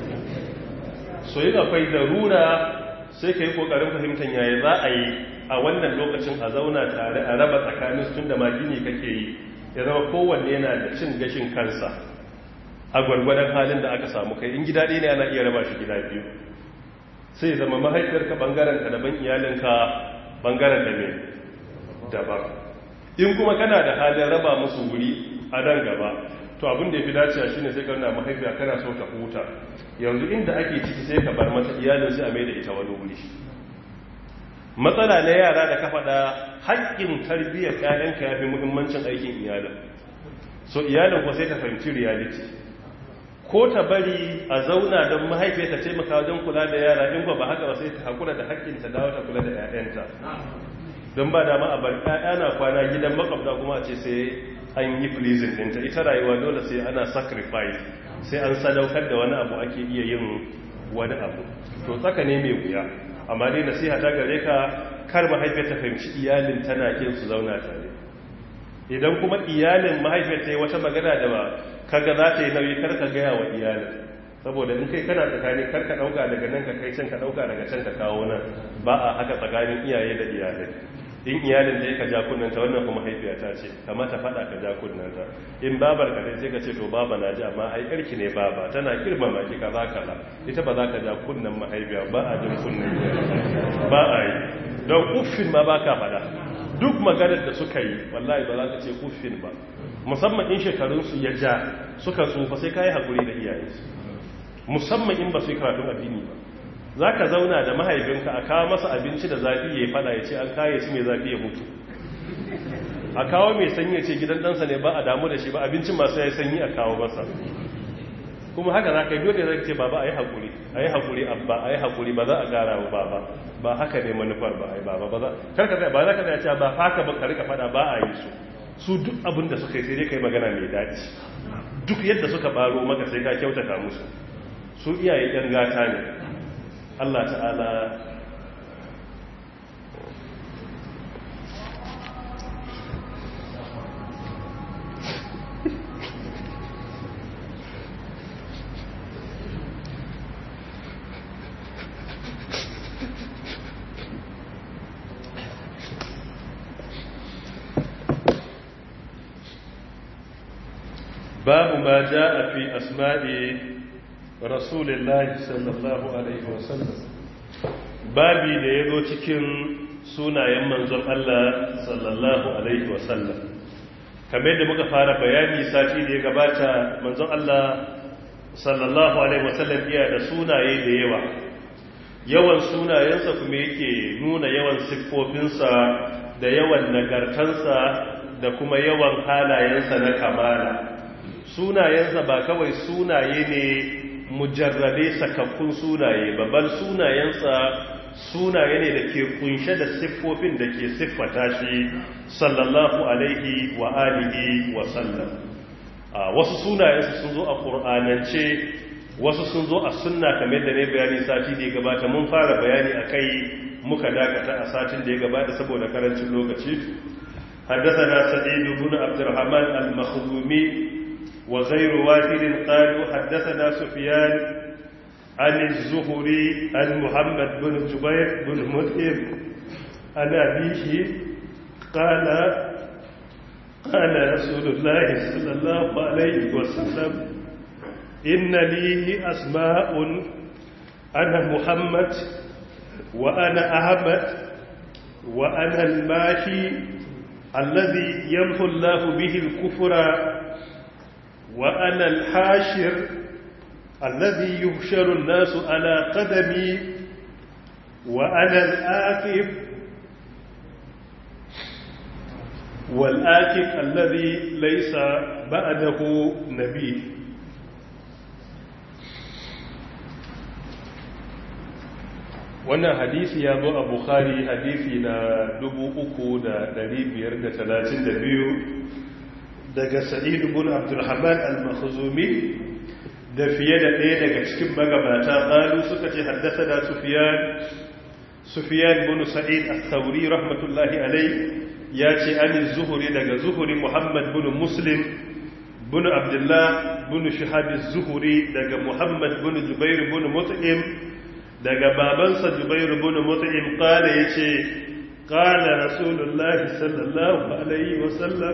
so yi akwai darura sai ka yi kokarin fahimtar yaya za a yi a wannan lokacin a zauna tare a raba tsakanin tun da magini kake yi ya zama kowanne yana da cin gashin kansa a gwargwadon halin da aka samu kai in gida ɗaya ne ana iya raba shi gida biyu sai zama mahaifiyarka bangaren ka daban iyalinka bangaren da ne daban in kuma kana da halin raba musu wuri a nan gaba to abin da ya fi dacewa shine sai karna mahaifiya kana so ta huta yanzu inda ake ciki sai ka bar mata iyalin sai a mai da ita wani wuri matsala na yara da ka faɗa haƙƙin tarbiyyar ƴaƴanka ya fi muhimmancin aikin iyalin so iyalin ko sai ta fahimci reality ko ta bari a zauna don mahaifiyar ta taimaka wajen kula da yara in ba haka ba sai ta haƙura da haƙƙin ta dawo ta kula da ƴaƴanta don ba dama a bar ƴaƴa na kwana gidan makwabta kuma a ce sai an yi pleasing ɗinta ita rayuwa dole sai ana sacrifice sai an sadaukar da wani abu ake iya yin wani abu to tsaka ne mai wuya amma dai nasiha ta gare ka kar mahaifiyar ta fahimci iyalin tana kin su zauna tare idan kuma iyalin mahaifiyar ta yi wata magana da ba kaga za ta yi nauyi kar ka gaya wa iyalin saboda in kai kana tsakani kar ka dauka daga nan ka kai can ka dauka daga can ka kawo nan ba a haka tsakanin iyaye da iyalai in iyalin da ka ja kunnanta wannan kuma mahaifiyata ce kamata faɗa ka ja kunnanta in babar ka sai ka ce to baba na ji amma ai yarki ne baba tana girmama ki kaza kaza ita ba za ka ja kunnan mahaifiya ba a jin kunnan ba a yi don uffin ma ba ka faɗa duk maganar da suka yi wallahi ba za ka ce uffin ba musamman in shekarunsu ya ja suka tsufa sai ka yi haƙuri da iyayensu musamman in ba su yi karatun addini ba za ka zauna da mahaifinka a kawo masa abinci da zafi ya yi fada ya ce an kaye shi mai zafi ya mutu a kawo mai sanyi ya ce gidan ɗansa ne ba a damu da shi ba abincin masu ya yi sanyi a kawo masa kuma haka za ka yi dole zai ce baba a yi haƙuri a yi haƙuri abba a yi haƙuri ba za a gara wa baba ba haka ne manufar ba a yi baba ba za karka zai ba za ka zai ce ba haka ba ka rika fada ba a yi su su duk abin da suka yi sai dai ka yi magana mai daɗi duk yadda suka baro maka sai ka kyautata musu su iyaye yan gata ne Allah ta'ala باب ما جاء في أسماء رسول الله صلى الله عليه وسلم babi da ya zo cikin sunayen manzon Allah sallallahu alaihi wasallam kamar da muka fara bayani sati da ya gabata manzon Allah sallallahu alaihi wasallam iya da sunaye da yawa yawan sunayensa kuma yake nuna yawan siffofinsa da yawan nagartansa da kuma yawan halayensa na kamala sunayensa ba kawai sunaye ne mujarrabe sakakkun sunaye babban sunayensa sunaye ne da ke kunshe da siffofin da ke siffata shi sallallahu alaihi wa alihi wa sallam wasu sunayensa sun zo a ƙur'anance wasu sun zo a sunna kamar da ne bayani sati da ya gabata mun fara bayani a kai muka dakata a satin da ya gabata saboda karancin lokaci حدثنا سعيد بن عبد الرحمن المخزومي وغير واحد قالوا حدثنا سفيان عن الزهري عن محمد بن جبير بن مطعم عن أبيه قال قال رسول الله صلى الله عليه وسلم إن لي أسماء أنا محمد وأنا أحمد وأنا الماشي الذي يمحو الله به الكفر وأنا الحاشر الذي يحشر الناس على قدمي وأنا الآكف والآكف الذي ليس بعده نبي wannan hadisi ya zo a bukhari hadisi na 3,532 daga sa'id ibn abdulrahman al-makhzumi da fiye da ɗaya daga cikin magabata ƙalu suka ce haddasa da sufiyan sufiyan bin sa'id al-thawri rahmatullahi alai ya ce ani zuhuri daga zuhuri muhammad bin muslim bin abdullah bin shahabi zuhuri daga muhammad bin jubair bin mut'im daga babansa jubair bin mut'im kala yace kala rasulullahi sallallahu alaihi wasallam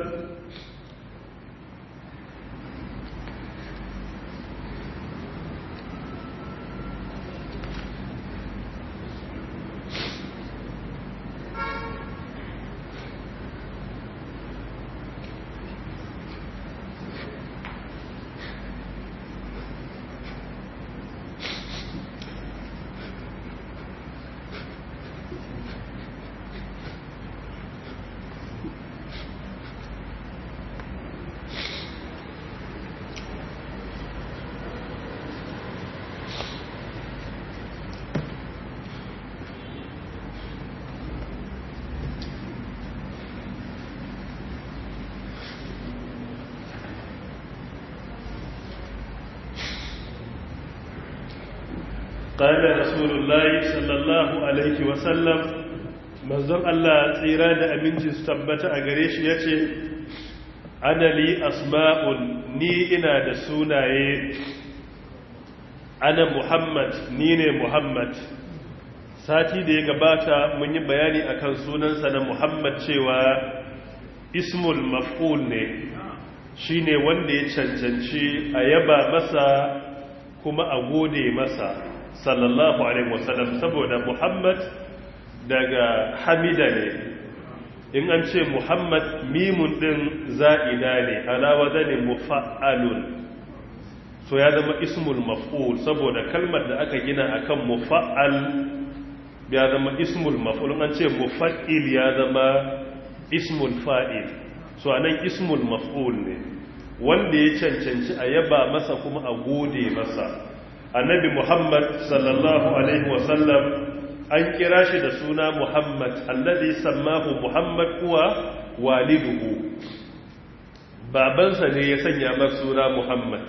قال رسول الله صلى الله عليه وسلم manzon Allah tsira da aminci su tabbata a gare shi yace ana li asma'un ni ina da sunaye ana Muhammad ni ne Muhammad sati da ya gabata mun yi bayani akan sunansa na Muhammad cewa ismul maf'ul ne shine wanda ya cancanci a yaba masa kuma a gode masa sallallahu alaihi wasallam saboda muhammad daga hamida ne in an ce muhammad mimun din za'ida ne alawa zane mufa'alun so ya zama ismul maf'ul saboda kalmar da aka gina akan mufa'al ya zama ismul maf'ul an ce mufa'il ya zama ismul fa'il so anan ismul maf'ul ne wanda ya cancanci a yaba masa kuma a gode masa annabi muhammad sallallahu alaihi wasallam an kira shi da suna muhammad alladhi sammahu muhammad kuwa waliduhu babansa ne ya sanya masa suna muhammad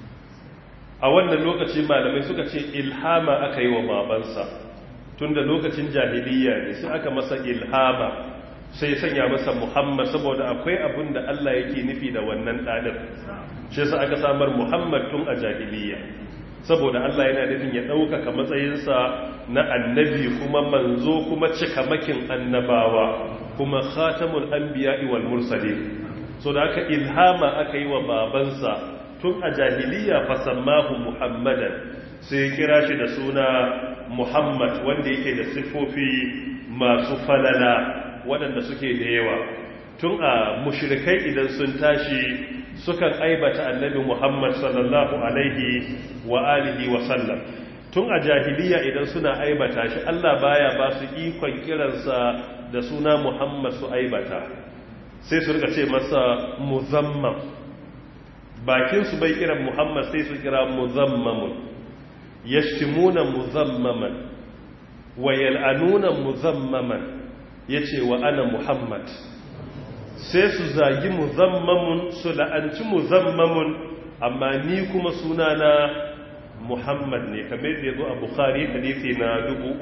a wannan lokaci malamai suka ce ilhama aka yi wa babansa tunda lokacin jahiliya ne sai aka masa ilhama sai sanya masa muhammad saboda akwai abin da allah yake nufi da wannan ɗanin shi sa aka samar muhammad tun a jahiliya saboda Allah yana nufin ya ɗaukaka matsayinsa na annabi kuma manzo kuma cikamakin annabawa kuma khatamul anbiya'i wal mursalin so da aka ilhama aka yi wa babansa tun a jahiliya fasammahu muhammadan sai kira shi da suna muhammad wanda yake da siffofi masu falala waɗanda suke da yawa tun a mushrikai idan sun tashi sukan aibata annabi Muhammad sallallahu alaihi wa alihi wa sallam tun a jahiliya idan suna aibata shi Allah baya ba su ikon kiransa da suna Muhammad su aibata sai su rika ce masa muzammam bakin su bai kiran Muhammad sai su kira muzammamun yashtimuna muzammaman wa yal'anuna muzammaman yace wa ana Muhammad sai su zagi muzammamun su la'anci muzammamun amma ni kuma sunana muhammad ne kamar da ya zo a bukhari hadisi na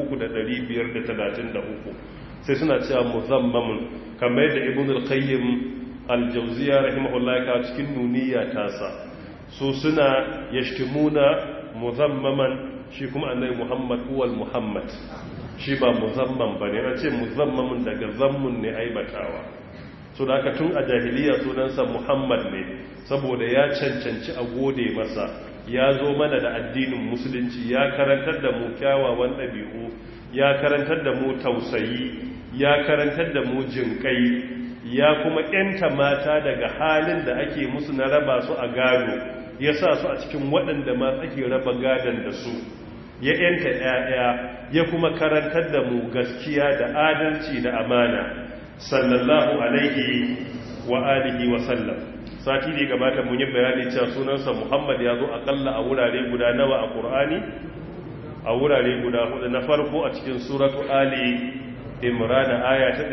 3533 sai suna cewa muzammamun kamar da ibn al-qayyim al-jawziya rahimahullah ka cikin nuniya tasa su suna yashtimuna muzammaman shi kuma annabi muhammad huwal muhammad shi ba muzamman bane an ce muzammamun daga zammun ne aibatawa so da aka tun a jahiliya sunansa muhammad ne saboda ya cancanci a gode masa ya zo mana da addinin musulunci ya karantar da mu kyawawan ɗabi'u ya karantar da mu tausayi ya karantar da mu jinkai ya kuma yanta mata daga halin da ake musu na raba su a gado ya sa su a cikin waɗanda ma ake raba gadon da su ya yanta ‘ya'ya ya kuma karantar da mu gaskiya da adalci da amana sallallahu alaihi wa alihi wa sallam sati ne gabata mun yi bayani cewa sunansa muhammad ya zo akalla a wurare guda nawa a ƙur'ani a wurare guda hudu na farko a cikin suratu ali imran aya ta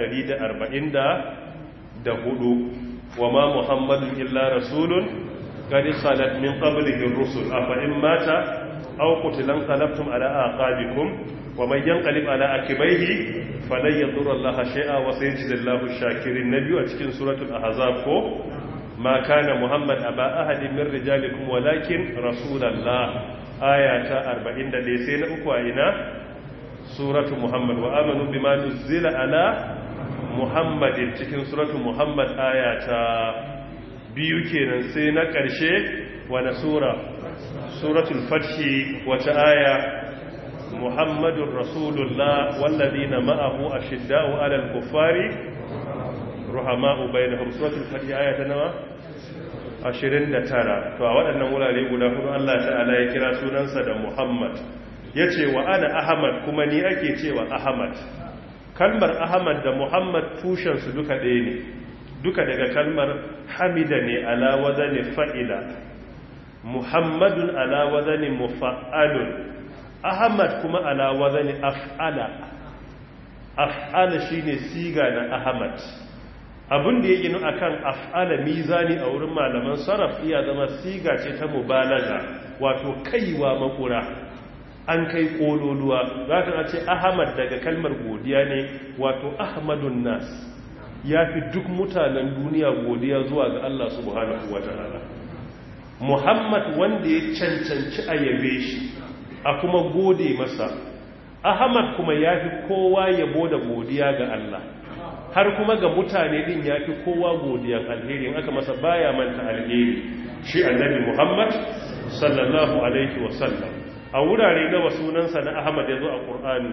144 wa ma muhammadun illa rasulun qad salat min qablihi ar-rusul afa in mata aw qutilan qalabtum ala aqabikum wa man yanqalib ala akibaihi falan yadurra allaha shay'a wa sayajzillahu ash-shakirin nabiyu a cikin suratul ahzab ko ma kana muhammad aba ahadin min rijalikum walakin rasulallah aya ta 41 sai na uku a ina suratu muhammad wa amanu bima nuzila ala muhammadin cikin suratu muhammad aya ta biyu kenan sai na ƙarshe wani sura suratul fathi wata aya muhammadun rasulullah walladina ma'ahu ashidda'u alal kuffari ruhama'u bainahum suratul fathi aya ta nawa 29 to a waɗannan wurare guda hudu Allah ta'ala ya kira sunansa da Muhammad yace wa ana Ahmad kuma ni ake cewa Ahmad kalmar Ahmad da Muhammad tushen su duka ɗaya ne duka daga kalmar hamida ne ala wadani fa'ila Muhammadun ala wadani mufa'alun Ahmad kuma ala wadani af'ala af'ala shine siga na Ahmad abin da ya ginu a kan af'ala mizani a wurin malaman sarraf iya zama siga ce ta mubalaga wato kaiwa makura an kai kololuwa za ka ce ahmad daga kalmar godiya ne wato ahmadun nas ya fi duk mutanen duniya godiya zuwa ga Allah subhanahu wa ta'ala muhammad wanda ya cancanci a yabe shi a kuma gode masa ahmad kuma ya fi kowa yabo da godiya ga Allah har kuma ga mutane din ya fi kowa godiyan alheri in aka masa baya manta alheri shi annabi muhammad sallallahu alaihi wasallam a wurare nawa sunansa na ahmad ya zo a ƙur'ani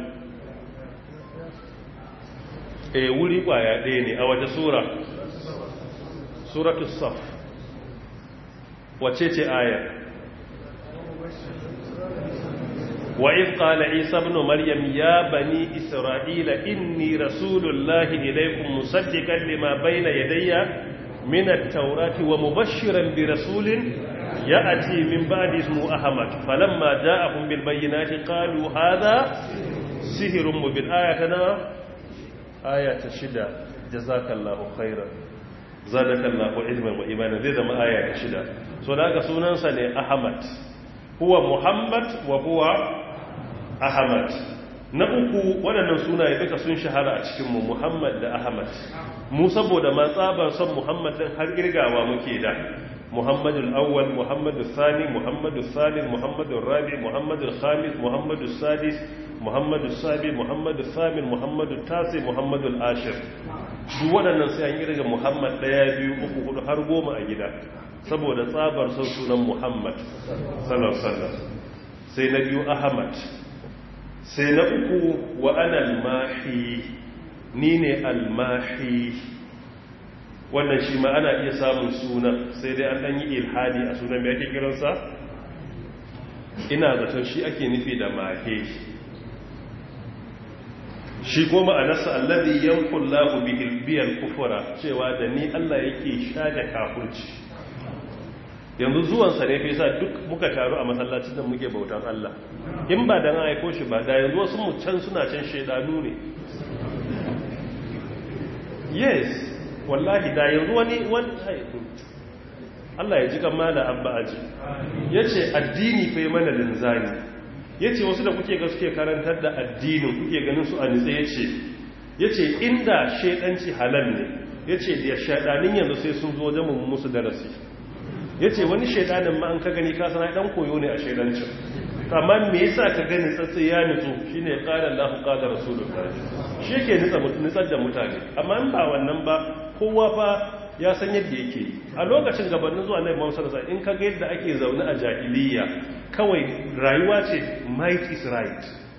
e wuri ƙwaya ɗaya ne a waje sura suratu saf wace ce aya وإذ قال عيسى ابن مريم يا بني إسرائيل إني رسول الله إليكم مصدقا لما بين يدي من التوراة ومبشرا برسول يأتي من بعد اسمه أحمد فلما جاءهم بالبينات قالوا هذا سهر مبين آياتنا آية شدة جزاك الله خيرا زادك الله علما وإيمانا ذي ذا آية شدة سناك سننسى أحمد هو محمد وهو Ahmad na uku waɗannan sunaye duka sun shahara a cikinmu Muhammad da Ahmad mu saboda ma tsabar son Muhammad din har girgawa muke da Muhammadul Awwal Muhammadul Sani Muhammadul Salis Muhammadul Rabi Muhammadul Khamis Muhammadul Sadis Muhammadul Sabi Muhammadul Samin Muhammadul Tasi Muhammadul Ashir duk waɗannan sai an girga Muhammad ɗaya biyu uku hudu har goma a gida saboda tsabar son sunan Muhammad sallallahu alaihi wasallam sai na biyu Ahmad sai na uku wa anal mahi ni ne almahi wannan shi ma ana iya samun sunan sai dai an ɗan yi ilhadi a sunan mai ake kiransa ina zaton shi ake nufi da mahe shi goma a nasa allazi yankun lahu bihilbiyar kufura cewa da ni allah yake sha da kafurci yanzu zuwansa ne fi sa duk muka taru a masallacin da muke bautan Allah in ba da aiko shi ba da yanzu wasu mu can suna can shaidanu ne yes wallahi da yanzu wani wani Allah ya ji kama da abba aji ya ce addini fai mana linzani ya ce wasu da kuke ga suke karantar da addinin kuke ganin su a nitsa ya ce ya ce inda shaidanci halal ne ya ce da shaidanin yanzu sai sun zo wajen musu darasi ya ce wani shaidanin ma an ka gani ka sana dan koyo ne a shaidancin amma me yasa ka gani tsatsi ya nutsu shine qala Allahu qala rasulullah shi yake nutsa nutsar da mutane amma in ba wannan ba kowa fa ya san yadda yake a lokacin gabanin zuwa Annabi Muhammad sallallahu alaihi in ka ga yadda ake zaune a jahiliya kawai rayuwa ce might is right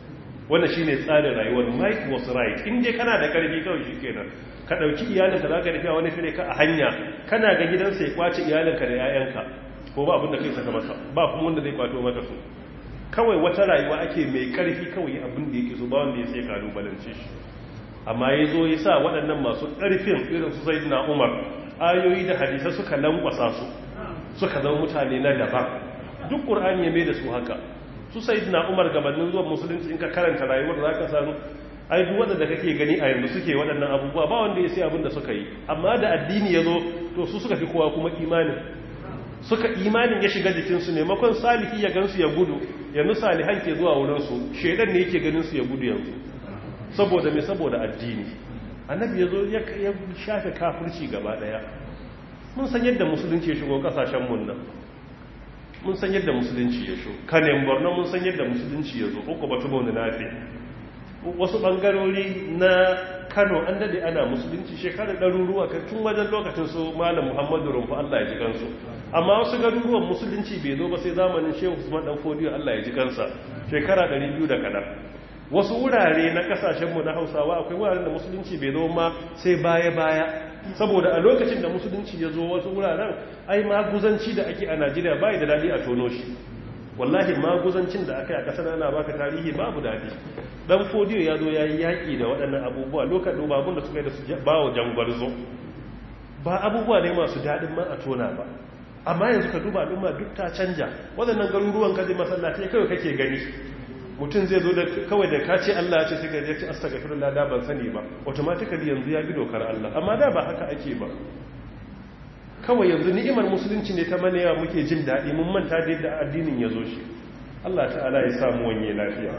wannan shine tsarin rayuwar might was right in dai kana da karfi kawai shikenan ka dauki iyalinka zaka tafi wani fire ka a hanya kana ga gidansa ya kwace iyalinka da 'ya'yanka ko ba abin da kai saka masa ba kuma wanda zai kwato maka su kawai wata rayuwa ake mai karfi kawai abin da yake so ba wanda ya sai kalubalance shi amma ya zo ya sa waɗannan masu ƙarfin irin su zai na umar ayoyi da hadisa suka lankwasa su suka zama mutane na daban duk ƙur'ani ya mai da su haka su sai na umar gabanin zuwa musulunci in ka karanta rayuwar za ka sanu ai duk waɗanda kake gani a yanzu suke waɗannan abubuwa ba wanda ya sai abin da suka yi amma da addini ya zo to su suka fi kowa kuma imanin suka imanin ya shiga jikinsu maimakon salihi ya gansu ya gudu yanzu salihan ke zuwa wurinsu shaidan ne yake ganin su ya gudu yanzu saboda mai saboda addini annabi ya zo ya shafe kafirci gaba daya mun san yadda musulunci ya shigo kasashen mun nan mun san yadda musulunci ya shigo kanin borno mun san yadda musulunci ya zo uku batu bane nafi wasu bangarori na kano an dade ana musulunci shekarar ɗaruruwa kan tun wajen lokacin su malam muhammadu rumfu allah ya ji kansu amma wasu garuruwan musulunci bai zo ba sai zamanin shehu usman dan fodiyo allah ya ji kansa shekara 200 da kaɗan wasu wurare na kasashenmu na hausawa akwai wuraren da musulunci bai zo ma sai baya-baya saboda a lokacin da musulunci ya zo wasu wuraren ai maguzanci da ake a najeriya bai da daɗi a tono shi wallahi maguzancin da aka yi a ƙasar ana baka tarihi babu daɗi dan fodiyo ya zo ya yi yaƙi da waɗannan abubuwa lokacin babun da suka yi da su bawa jangwarzo ba abubuwa ne masu daɗin man a tona ba amma yanzu ka duba al'umma duk ta canja waɗannan garuruwan kaji masallatai kawai kake gani mutum zai zo da kawai da ka ce Allah ya ce sai ka ce astaghfirullah da ban sani ba automatically yanzu ya bi dokar Allah amma da ba haka ake ba kawai yanzu ni'imar musulunci ne ta manewa muke jin daɗi mun manta da yadda addinin ya zo shi Allah ta'ala ya samu wanye lafiya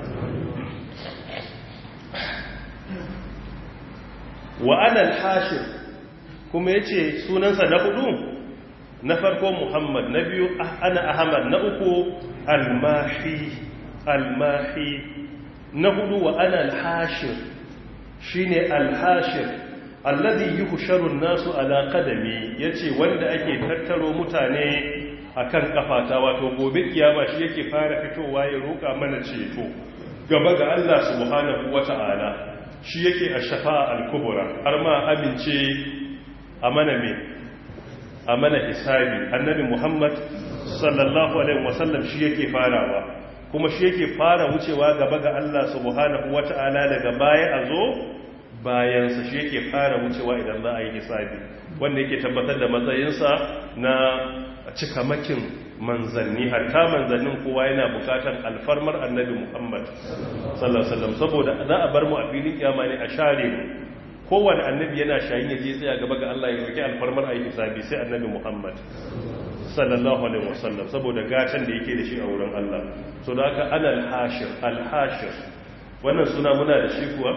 wa ana al-hashir kuma yace sunansa na hudu na farko Muhammad na biyu ana Ahmad na uku al-mahi al-mahi na hudu wa ana al-hashir shine al-hashir alladhi yuhsharu an-nasu ala qadami yace wanda ake tattaro mutane akan kafata wato gobe kiyama shi yake fara fitowa ya roka mana ceto gaba ga Allah subhanahu wata'ala shi yake ash-shafa'a al-kubra har ma amince a mana me a mana hisabi annabi Muhammad sallallahu alaihi wasallam shi yake farawa kuma shi yake fara wucewa gaba ga Allah subhanahu wata'ala daga baya a zo bayansa shi yake fara wucewa idan za a yi hisabi wanda yake tabbatar da matsayinsa na cikamakin manzanni hatta manzannin kowa yana bukatan alfarmar annabi Muhammad sallallahu alaihi wasallam saboda za a bar mu a filin kiyama ne a share mu kowane annabi yana shayin ya je tsaya gaba ga Allah ya roki alfarmar ayi hisabi sai annabi Muhammad sallallahu alaihi wasallam saboda gatan da yake da shi a wurin Allah so da haka ana al-hashir al-hashir wannan suna muna da shi kuwa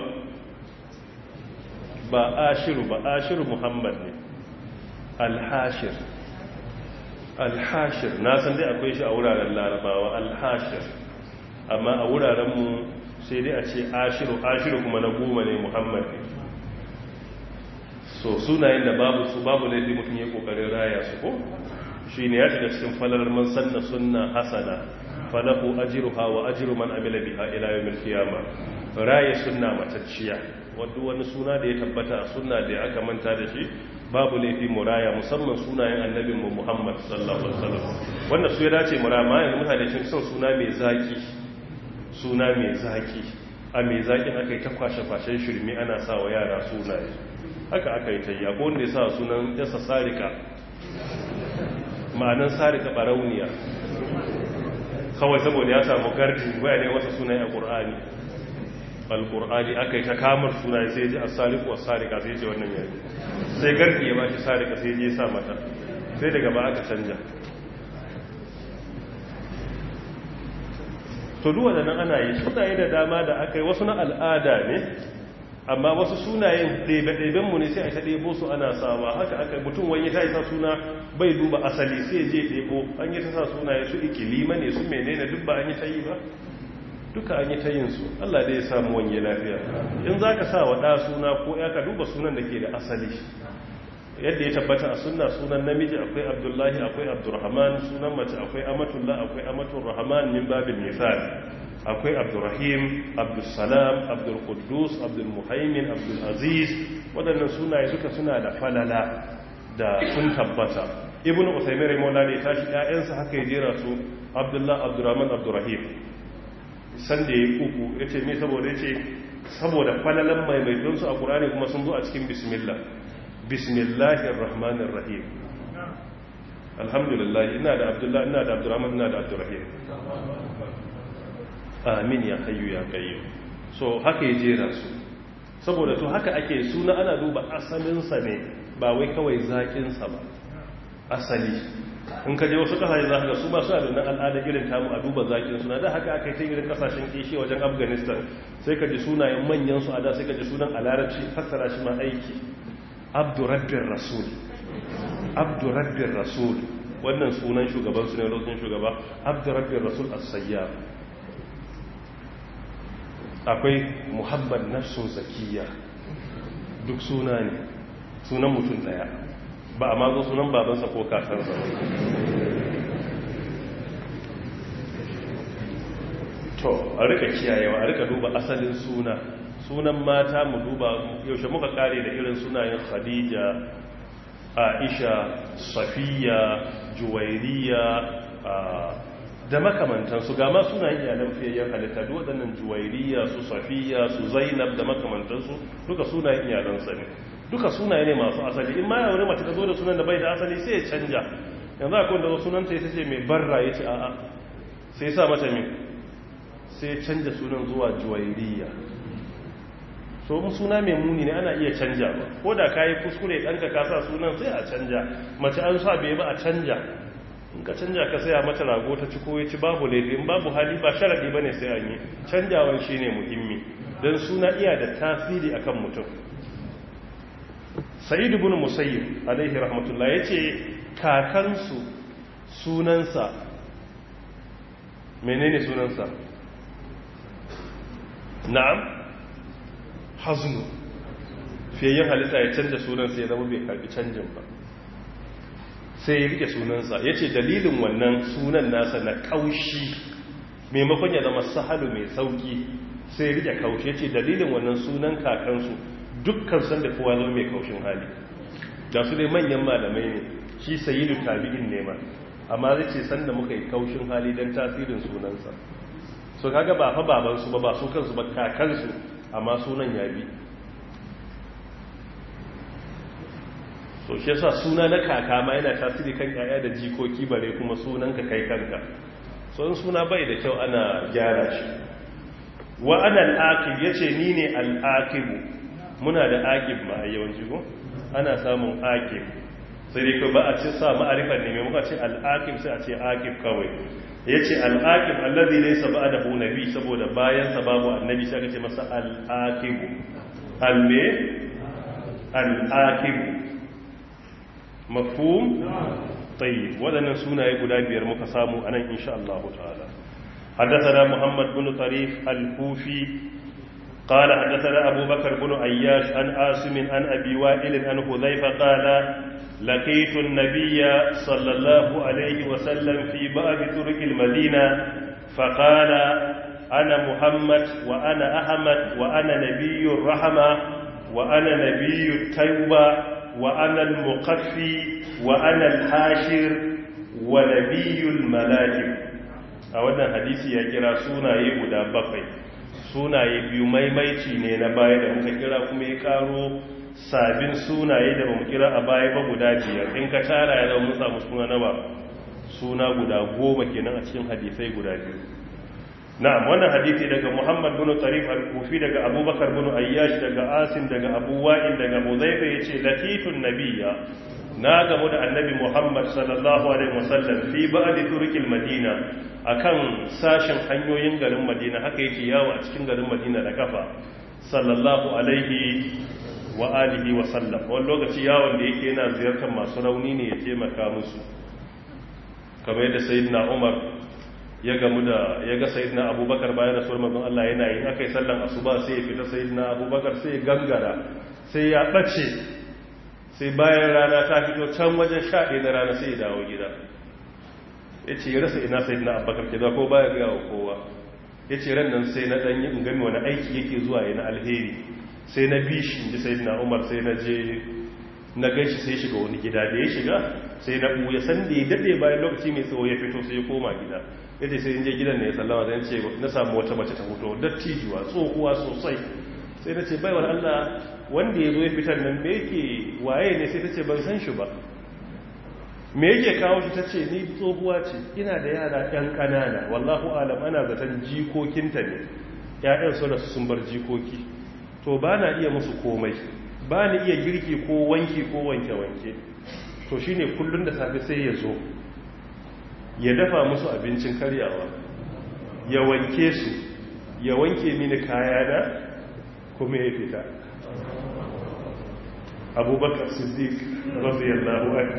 ba ashiru ba ashiru Muhammad ne al-hashir al-hashir na san dai akwai shi a wuraren larabawa al-hashir amma a wuraren mu sai dai a ce ashiru ashiru kuma na goma ne Muhammad ne so sunayen da babu su babu laifi mutum ya kokarin raya su ko shi ne ya shiga cikin falalar man sanna sunna hasana falahu ajruha wa ajru man amila biha ila yawmil qiyama raya sunna matacciya wanda wani suna da ya tabbata a sunna da aka manta da shi babu laifi mu raya musamman sunayen annabin mu Muhammad sallallahu alaihi wasallam wannan su ya dace mu rama yanzu mutane cin son suna mai zaki suna mai zaki a mai zakin aka yi ta kwashe-kwashen shirme ana sa wa yara sunaye haka aka yi ta yi abu wanda ya sa sunan yasa sarika ma'anan sarika barauniya kawai saboda ya samu gardi baya ne wata sunaye a ƙur'ani al-ƙur'ani aka yi ta kamar sunaye sai ji a sariku wa sarika sai ce wannan yanzu sai gardi ya ba shi sarika sai je sa mata sai daga ba aka canja to duwa da nan ana yi sunaye da dama da aka yi wasu na al'ada ne amma wasu sunayen ɗebe-ɗebenmu ne sai a ta ɗebo su ana sawa haka aka mutum wani ta yi sa suna bai duba asali sai je ɗebo an yi ta sa sunaye su ikilima ne su menene duk ba an yi ta yi ba duka an yi ta yin su Allah dai ya samu wani lafiya in za ka sa wa ɗa suna ko ya ka duba sunan da ke da asali yadda ya tabbata a sunna sunan namiji akwai abdullahi akwai abdurrahman sunan mace akwai amatullah akwai amatul rahman min babin misal akwai abdurrahim abdulsalam abdulkudus abdulmuhaimin abdulaziz waɗannan sunaye duka suna da falala da sun tabbata ibn usaimin raimola ne tashi ‘ya'yansa haka ya jera su abdullah abdurrahman abdurrahim sanda ya uku ya ce mai saboda ya ce saboda falalan maimaitonsu a ƙurani kuma sun zo a cikin bismillah bismillahir rahmanir rahim alhamdulillah ina da abdullah ina da abdurrahman ina da abdurrahim amin ya hayyu ya qayyum so haka ya jera su saboda to haka ake suna ana duba asalinsa ne ba wai kawai zaƙinsa ba asali in ka je wasu kasashe za ka ga su ba suna da nan al'ada irin tamu a duba zaƙin suna da haka aka yi ta irin kasashen kishi wajen afghanistan sai ka ji sunayen manyan su a da sai ka ji sunan a larabci fassara shi ma aiki abdurabbin rasul abdurabbin rasul wannan sunan shugaban su ne lokacin shugaba abdurabbin rasul as-sayyar akwai muhammad nafsun zakiya duk suna ne sunan mutum daya ba a mazo sunan babansa ko kakansa to a rika kiyayewa a rika duba asalin suna sunan mata mu duba yaushe muka kare da irin sunayen khadija aisha safiya juwairiya da makamantansu ga ma sunayen iyalan fiyayyen halitta duk waɗannan juwairiya su safiya su zainab da makamantansu duka sunayen iyalansa ne duka sunaye ne masu asali in ma yawon mace ta zo da sunan da bai da asali sai ya canja yanzu akwai da sunanta ya ce mai barra ya ce a'a sai sa mata mai sai ya canja sunan zuwa juwairiya so in suna mai muni ne ana iya canja ba ko da ka yi kuskure ɗanka ka sa sunan sai a canja mace an sa bai ba a canja in ka canja ka saya mata rago ta ci ko ya ci babu laifin babu hali ba sharaɗi ba ne sai an yi canjawan shi ne muhimmi don suna iya da tasiri akan mutum sa'id ibn musayyib alaihi rahmatullah yace kakansu sunansa menene sunansa na'am haznu fiyayyen halitta ya canja sunansa ya zama bai karbi canjin ba sai ya rike sunansa yace dalilin wannan sunan nasa na kaushi maimakon ya zama sahalu mai sauki sai ya rike kaushi yace dalilin wannan sunan kakansu dukkan san da kowa zama mai kaushin hali da su dai manyan malamai ne shi sayidu tabi'in ne ma amma zai ce sanda muka yi kaushin hali don tasirin sunansa so kaga ba fa babansu ba ba su kansu ba kakansu amma sunan ya bi so shi yasa suna na kaka ma yana tasiri kan yaya da jikoki bare kuma sunan ka kai kanka so in suna bai da kyau ana gyara shi wa ana al-aqib yace ni ne al-aqib muna da aqib ma a yawanci ko ana samun aqib sai dai ko ba a ce sa ma'arifan ne mai muka ce al-aqib sai a ce aqib kawai yace al-aqib allazi laysa ba'dahu nabi saboda bayan sa babu annabi sai aka ce masa al-aqib al-me al-aqib mafhum tayyib wadannan sunaye guda biyar muka samu anan insha Allah ta'ala حدثنا محمد بن طريف الكوفي قال حدثنا أبو بكر بن عياش عن آسم عن أبي وائل عن حذيفة قال لقيت النبي صلى الله عليه وسلم في باب طرق المدينة فقال أنا محمد وأنا أحمد وأنا نبي الرحمة وأنا نبي التوبة وأنا المقفي وأنا الحاشر ونبي الملائكة a wannan hadisi ya kira sunaye guda bakwai sunaye biyu maimaici ne na baya da muka kira kuma ya karo sabin sunaye da bamu kira a baya ba guda biyar in ka tara ya zama mun samu suna nawa suna guda goma kenan a cikin hadisai guda biyu na'am wannan hadisi daga Muhammad bin Tarif al-Kufi daga Abubakar bin Ayyash daga Asim daga Abu Wa'il daga Hudhayfa yace latitun nabiyya na gamu da annabi Muhammad sallallahu alaihi wasallam fi ba'di turqil Madina akan sashin hanyoyin garin Madina haka yake yawo a cikin garin Madina da kafa sallallahu alaihi wa alihi wa sallam wani lokaci yawon da yake yana ziyartar masu rauni ne ya taimaka musu kamar yadda sayyidina Umar ya gamu da ya ga sayyidina Abubakar bayan rasuwar manzon Allah yana yin akai sallan asuba sai ya fita sayyidina Abubakar sai ya gangara sai ya bace sai bayan rana ta fito can wajen shaɗe na rana sai ya dawo gida ya ce ya rasa ina sai na abubakar ke ko baya gaya wa kowa ya ce ran nan sai na ɗanyi in gami wani aiki yake zuwa yana alheri sai na bi shi ji sai na umar sai na je na gan shi sai shiga wani gida da ya shiga sai na ɓuya san da ya daɗe bayan lokaci mai tsawo ya fito sai ya koma gida ya ce sai in je gidan ne ya sallama zan ce na samu wata mace ta fito dattijuwa tsohuwa sosai sai na ce baiwar allah wanda ya zo ya fitar nan me yake waye ne sai ta ce ban san shi ba me yake kawo shi ta ce ni tsohuwa ce ina da yara ɗan ƙanana wallahu alam ana zaton jikokinta ne ‘ya'yan su da sun bar jikoki to ba na iya musu komai ba na iya girki ko wanki ko wanke-wanke to shi ne kullum da safe sai ya zo ya dafa musu abincin karyawa ya wanke su ya wanke mini kayana kuma ya fita abubakar siddiq radiyallahu anhu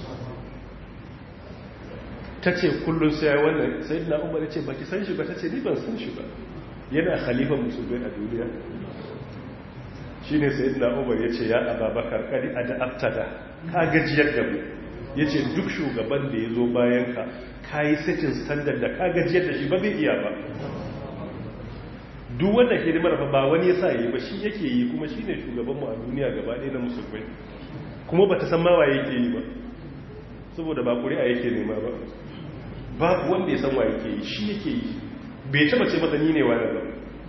ta ce kullum sai wannan sai na umar ce baki san shi ba ta ce ni ban san shi ba yana khalifan musulmai a duniya shi ne sai na umar ya ce ya ababakar kari a da abtada ka gajiyar da mu ya ce duk shugaban da ya zo bayan ka ka yi setin standard da ka gajiyar da shi ba zai iya ba duk wanda hidimar fa ba wani ya sa yi ba shi yake yi kuma shi ne shugabanmu a duniya gaba ɗaya na musulmai kuma ba ta san mawa yake yi ba saboda ba ƙuri'a yake nema ba babu wanda ya san wa yake yi shi yake yi bai taba ce masa ni ne wani ba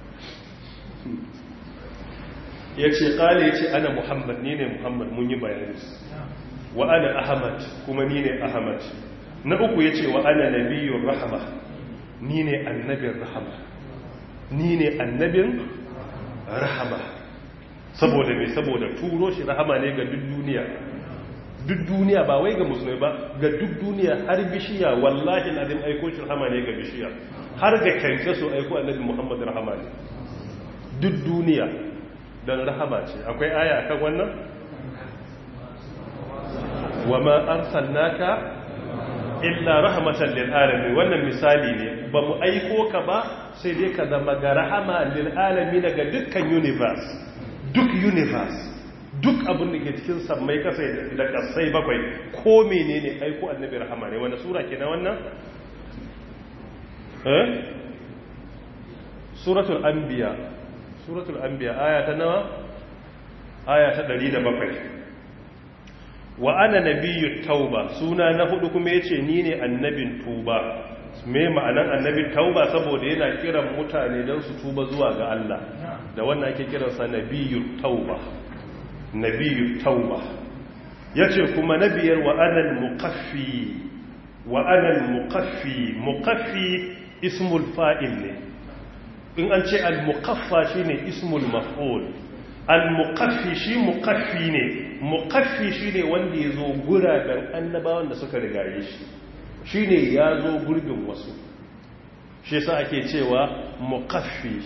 ya ce ƙala ya ce ana muhammad ni ne muhammad mun yi bayani wa ana ahmad kuma ni ne ahmad na uku ya ce wa ana nabiyun rahama ni ne annabin rahama ni ne annabin rahama saboda mai saboda turo shi rahama ne ga duk duniya duk duniya ba wai ga musulmai ba ga duk duniya har bishiya wallahi azim aiko shi rahama ne ga bishiya har ga kyanke su aiko annabi muhammad rahama ne duk duniya don rahama ce akwai aya akan wannan wa ma arsalnaka illa rahmatan lil alamin wannan misali ne ba mu aiko ka ba sai dai ka zama ga rahama lil alamin daga dukkan universe duk universe duk abin da ke cikin sammai kasai da kasai bakwai ko menene aiko annabi rahama ne wanda sura ke na wannan eh suratul anbiya suratul anbiya aya ta nawa aya ta 107 wa ana nabiyyu tauba suna na hudu kuma yace ni ne annabin tuba me ma'anan annabin tauba saboda yana kiran mutane don su tuba zuwa ga Allah da wannan ake kiransa nabiyyu tauba nabiyu tauba ya ce kuma na biyar wa anal muqaffi wa anal muqaffi muqaffi ismul fa'il ne in an ce al muqaffa shine ismul maf'ul al muqaffi shi muqaffi ne muqaffi shine wanda ya zo guraben annabawan da suka rigaye shi shine ya zo gurbin wasu shi yasa ake cewa muqaffi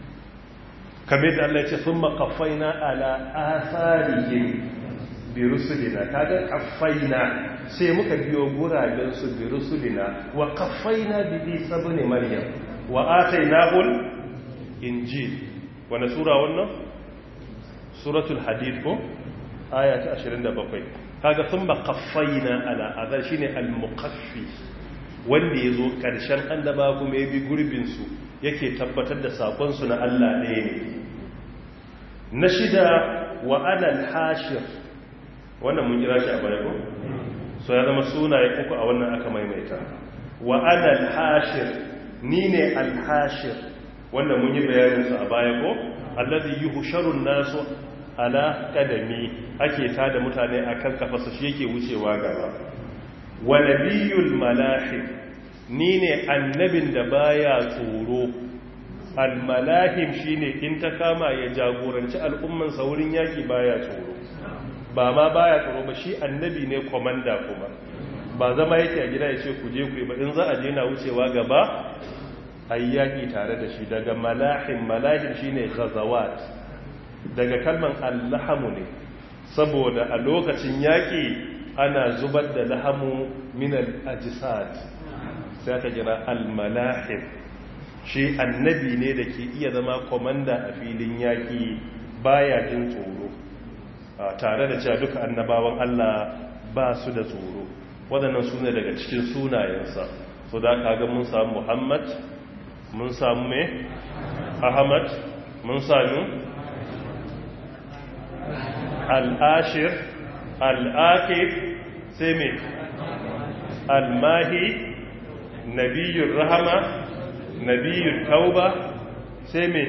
kamar da Allah ya ce sun makafaina ala asarihim bi rusulina kaga kafaina sai muka biyo guraben su bi rusulina wa kafaina bi isa ibn maryam wa atainahul injil wani sura wannan suratul hadid ko aya ta 27 kaga sun makafaina ala azar shine al-muqaffi wanda yazo karshen annaba kuma ya bi gurbin su yake tabbatar da sakon su na Allah ɗaya ne na shida wa anal hashir wannan mun kira shi a baya ko so ya zama sunaye uku a wannan aka maimaita wa anal hashir ni ne al hashir wanda mun yi bayanin su a baya ko alladhi yuhsharu nasu ala qadami ake tada mutane akan kafarsa shi yake wucewa gaba wa nabiyul malahib ni ne annabin da baya tsoro almalahim shine in ta kama ya jagoranci al'ummansa wurin yaki baya tsoro ba ma baya tsoro ba shi annabi ne komanda kuma ba zama yake a gida ya ce ku je ku yi ba in za a je na wucewa gaba a yi yaƙi tare da shi daga malahim malahim shine ghazawat daga kalman allahamu ne saboda a lokacin yaƙi ana zubar da lahamu min al-ajsad sai aka kira al-malahim shi annabi ne da ke iya zama komanda a filin yaƙi baya jin tsoro tare da cewa duka annabawan Allah ba su da tsoro waɗannan su ne daga cikin sunayensa so da aka ga mun samu Muhammad mun samu me ahmad mun sami al'ashir al'akif sai me al-mahi nabiyyun rahama nabiyyun tauba sai me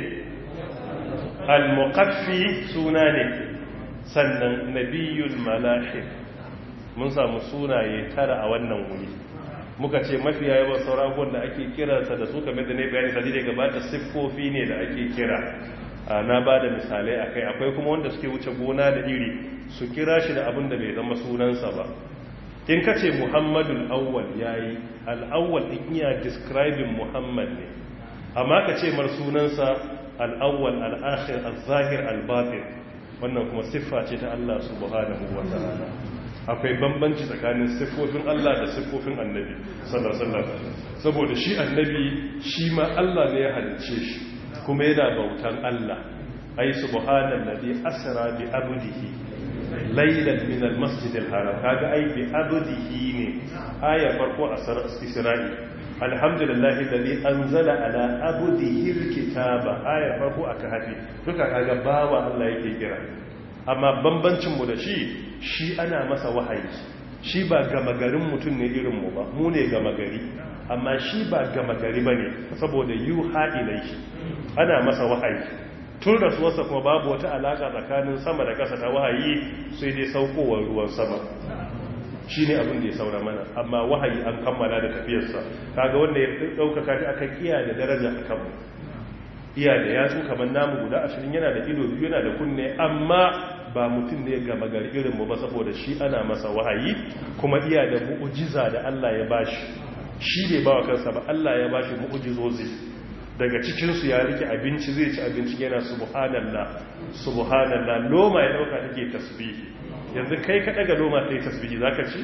al-muqaffi suna ne sannan nabiyyun malahim mun samu sunaye tara a wannan wuri muka ce mafiya yawan sauran abubuwan da ake kiransa da su kamar da ne bayani sadi da gabata siffofi ne da ake kira na ba da misalai a kai akwai kuma wanda suke wuce gona da iri su kira shi da abin da bai zama sunansa ba in ka ce muhammadul awwal ya yi al'awwal in iya describing muhammad ne amma ka ce mar sunansa al'awwal al'akhir al-zahir al-batin wannan kuma siffa ce ta Allah subhanahu wa ta'ala akwai bambanci tsakanin siffofin Allah da siffofin annabi sallallahu saboda shi annabi shi ma Allah ne ya halicce shi kuma yana bautan Allah ai subhanallazi asra bi abdihi laylan min almasjid alharam kaga ai bi abdihi ne aya farko a Isra'i alhamdulillahi alladhi anzala ala abdihi alkitaba aya farko aka hafi duka kaga bawa Allah yake kira amma bambancin mu da shi shi ana masa wahayi shi ba gama garin mutum ne irin mu ba mu ne gama gari amma shi ba gama gari bane saboda yuha ilaihi ana masa wahayi tun rasuwarsa kuma babu wata alaka tsakanin sama da ƙasa ta wahayi sai dai saukowar ruwan sama shi ne abin da ya saura mana amma wahayi an kammala da tafiyarsa kaga wanda ya ɗaukaka ta aka kiya da daraja a kanmu iya da yatsu kamar namu guda ashirin yana da ido biyu yana da kunne amma ba mutum ne gama gari irinmu ba saboda shi ana masa wahayi kuma iya da mu'ujiza da Allah ya bashi shi ne ba wa kansa ba Allah ya bashi mu'ujizozi daga cikinsu ya rike abinci zai ci abinci yana subhanallah subhanallah loma ya dauka take tasbihi yanzu kai ka daga loma ta yi tasbihi zaka ci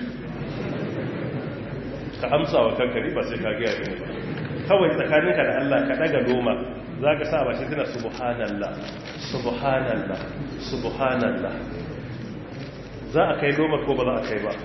ka amsa wa kanka ba sai ka ga yayin ba kawai tsakaninka da Allah ka daga loma zaka sa ba shi tana subhanallah subhanallah subhanallah za a kai loma ko ba za a kai ba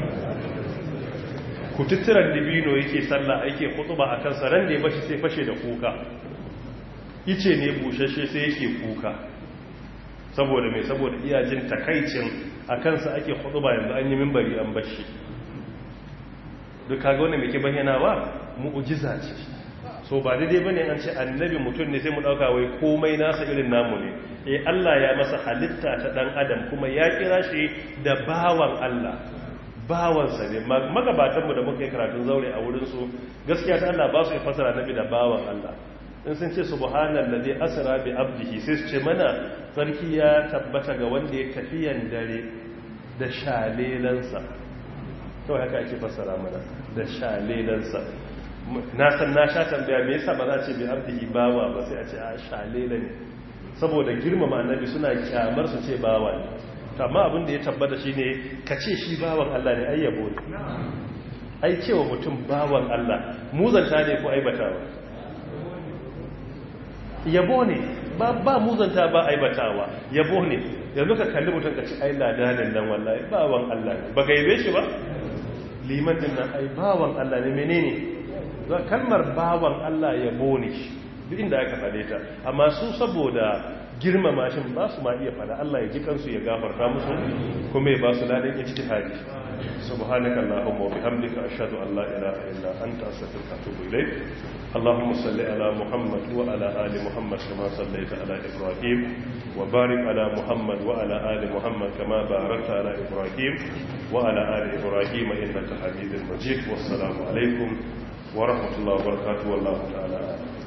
kututturan dibino yake sallah ake kutuba a kansa ran da ya bashi sai fashe da kuka ice ne bushashe sai yake kuka saboda mai saboda iyajin takaicin a kansa ake kutuba yanzu an yi mimbari an bashi duk kaga wanda mai ke bayyanawa mu'ujiza ce so ba daidai bane an ce annabi mutum ne sai mu dauka wai komai nasa irin namu ne eh Allah ya masa halitta ta dan adam kuma ya kira shi da bawan Allah bawansa ne magabatanmu da muka yi karatun zaure a wurinsu gaskiya ta Allah ba su yi fasara nabi da bawan Allah in sun ce subhanan da zai asira bi abdihi sai su ce mana sarki ya tabbata ga wanda ya tafiyan dare da shalelansa kawai haka ake fasara mana da shalelansa na san na sha tambaya me yasa ba za a ce bi abdihi bawa ba sai a ce a shalela ne saboda girmama annabi suna kyamar su ce bawa ne amma abin da ya tabbata shi ne ka ce shi bawan Allah ne ayyabo ne ai cewa mutum bawan Allah muzanta ne ko aibatawa yabo ne ba ba muzanta ba aibatawa yabo ne yanzu ka kalli mutum ka ci ai ladanin nan wallahi bawan Allah ne ba gaibe shi ba liman din nan ai bawan Allah ne menene za kalmar bawan Allah yabo ne duk inda aka fade ta amma su saboda girmama shi ba su ma iya fada Allah ya ji kansu ya gafarta musu kuma ya ba su ladan ijtihadi subhanaka allahumma wa bihamdika ashhadu an la ilaha illa anta astaghfiruka wa atubu ilayk اللهم صل على محمد وعلى ال محمد كما صليت على ابراهيم وبارك على محمد وعلى ال محمد كما باركت على ابراهيم وعلى ال ابراهيم انك حميد مجيد والسلام عليكم ورحمه الله وبركاته والله تعالى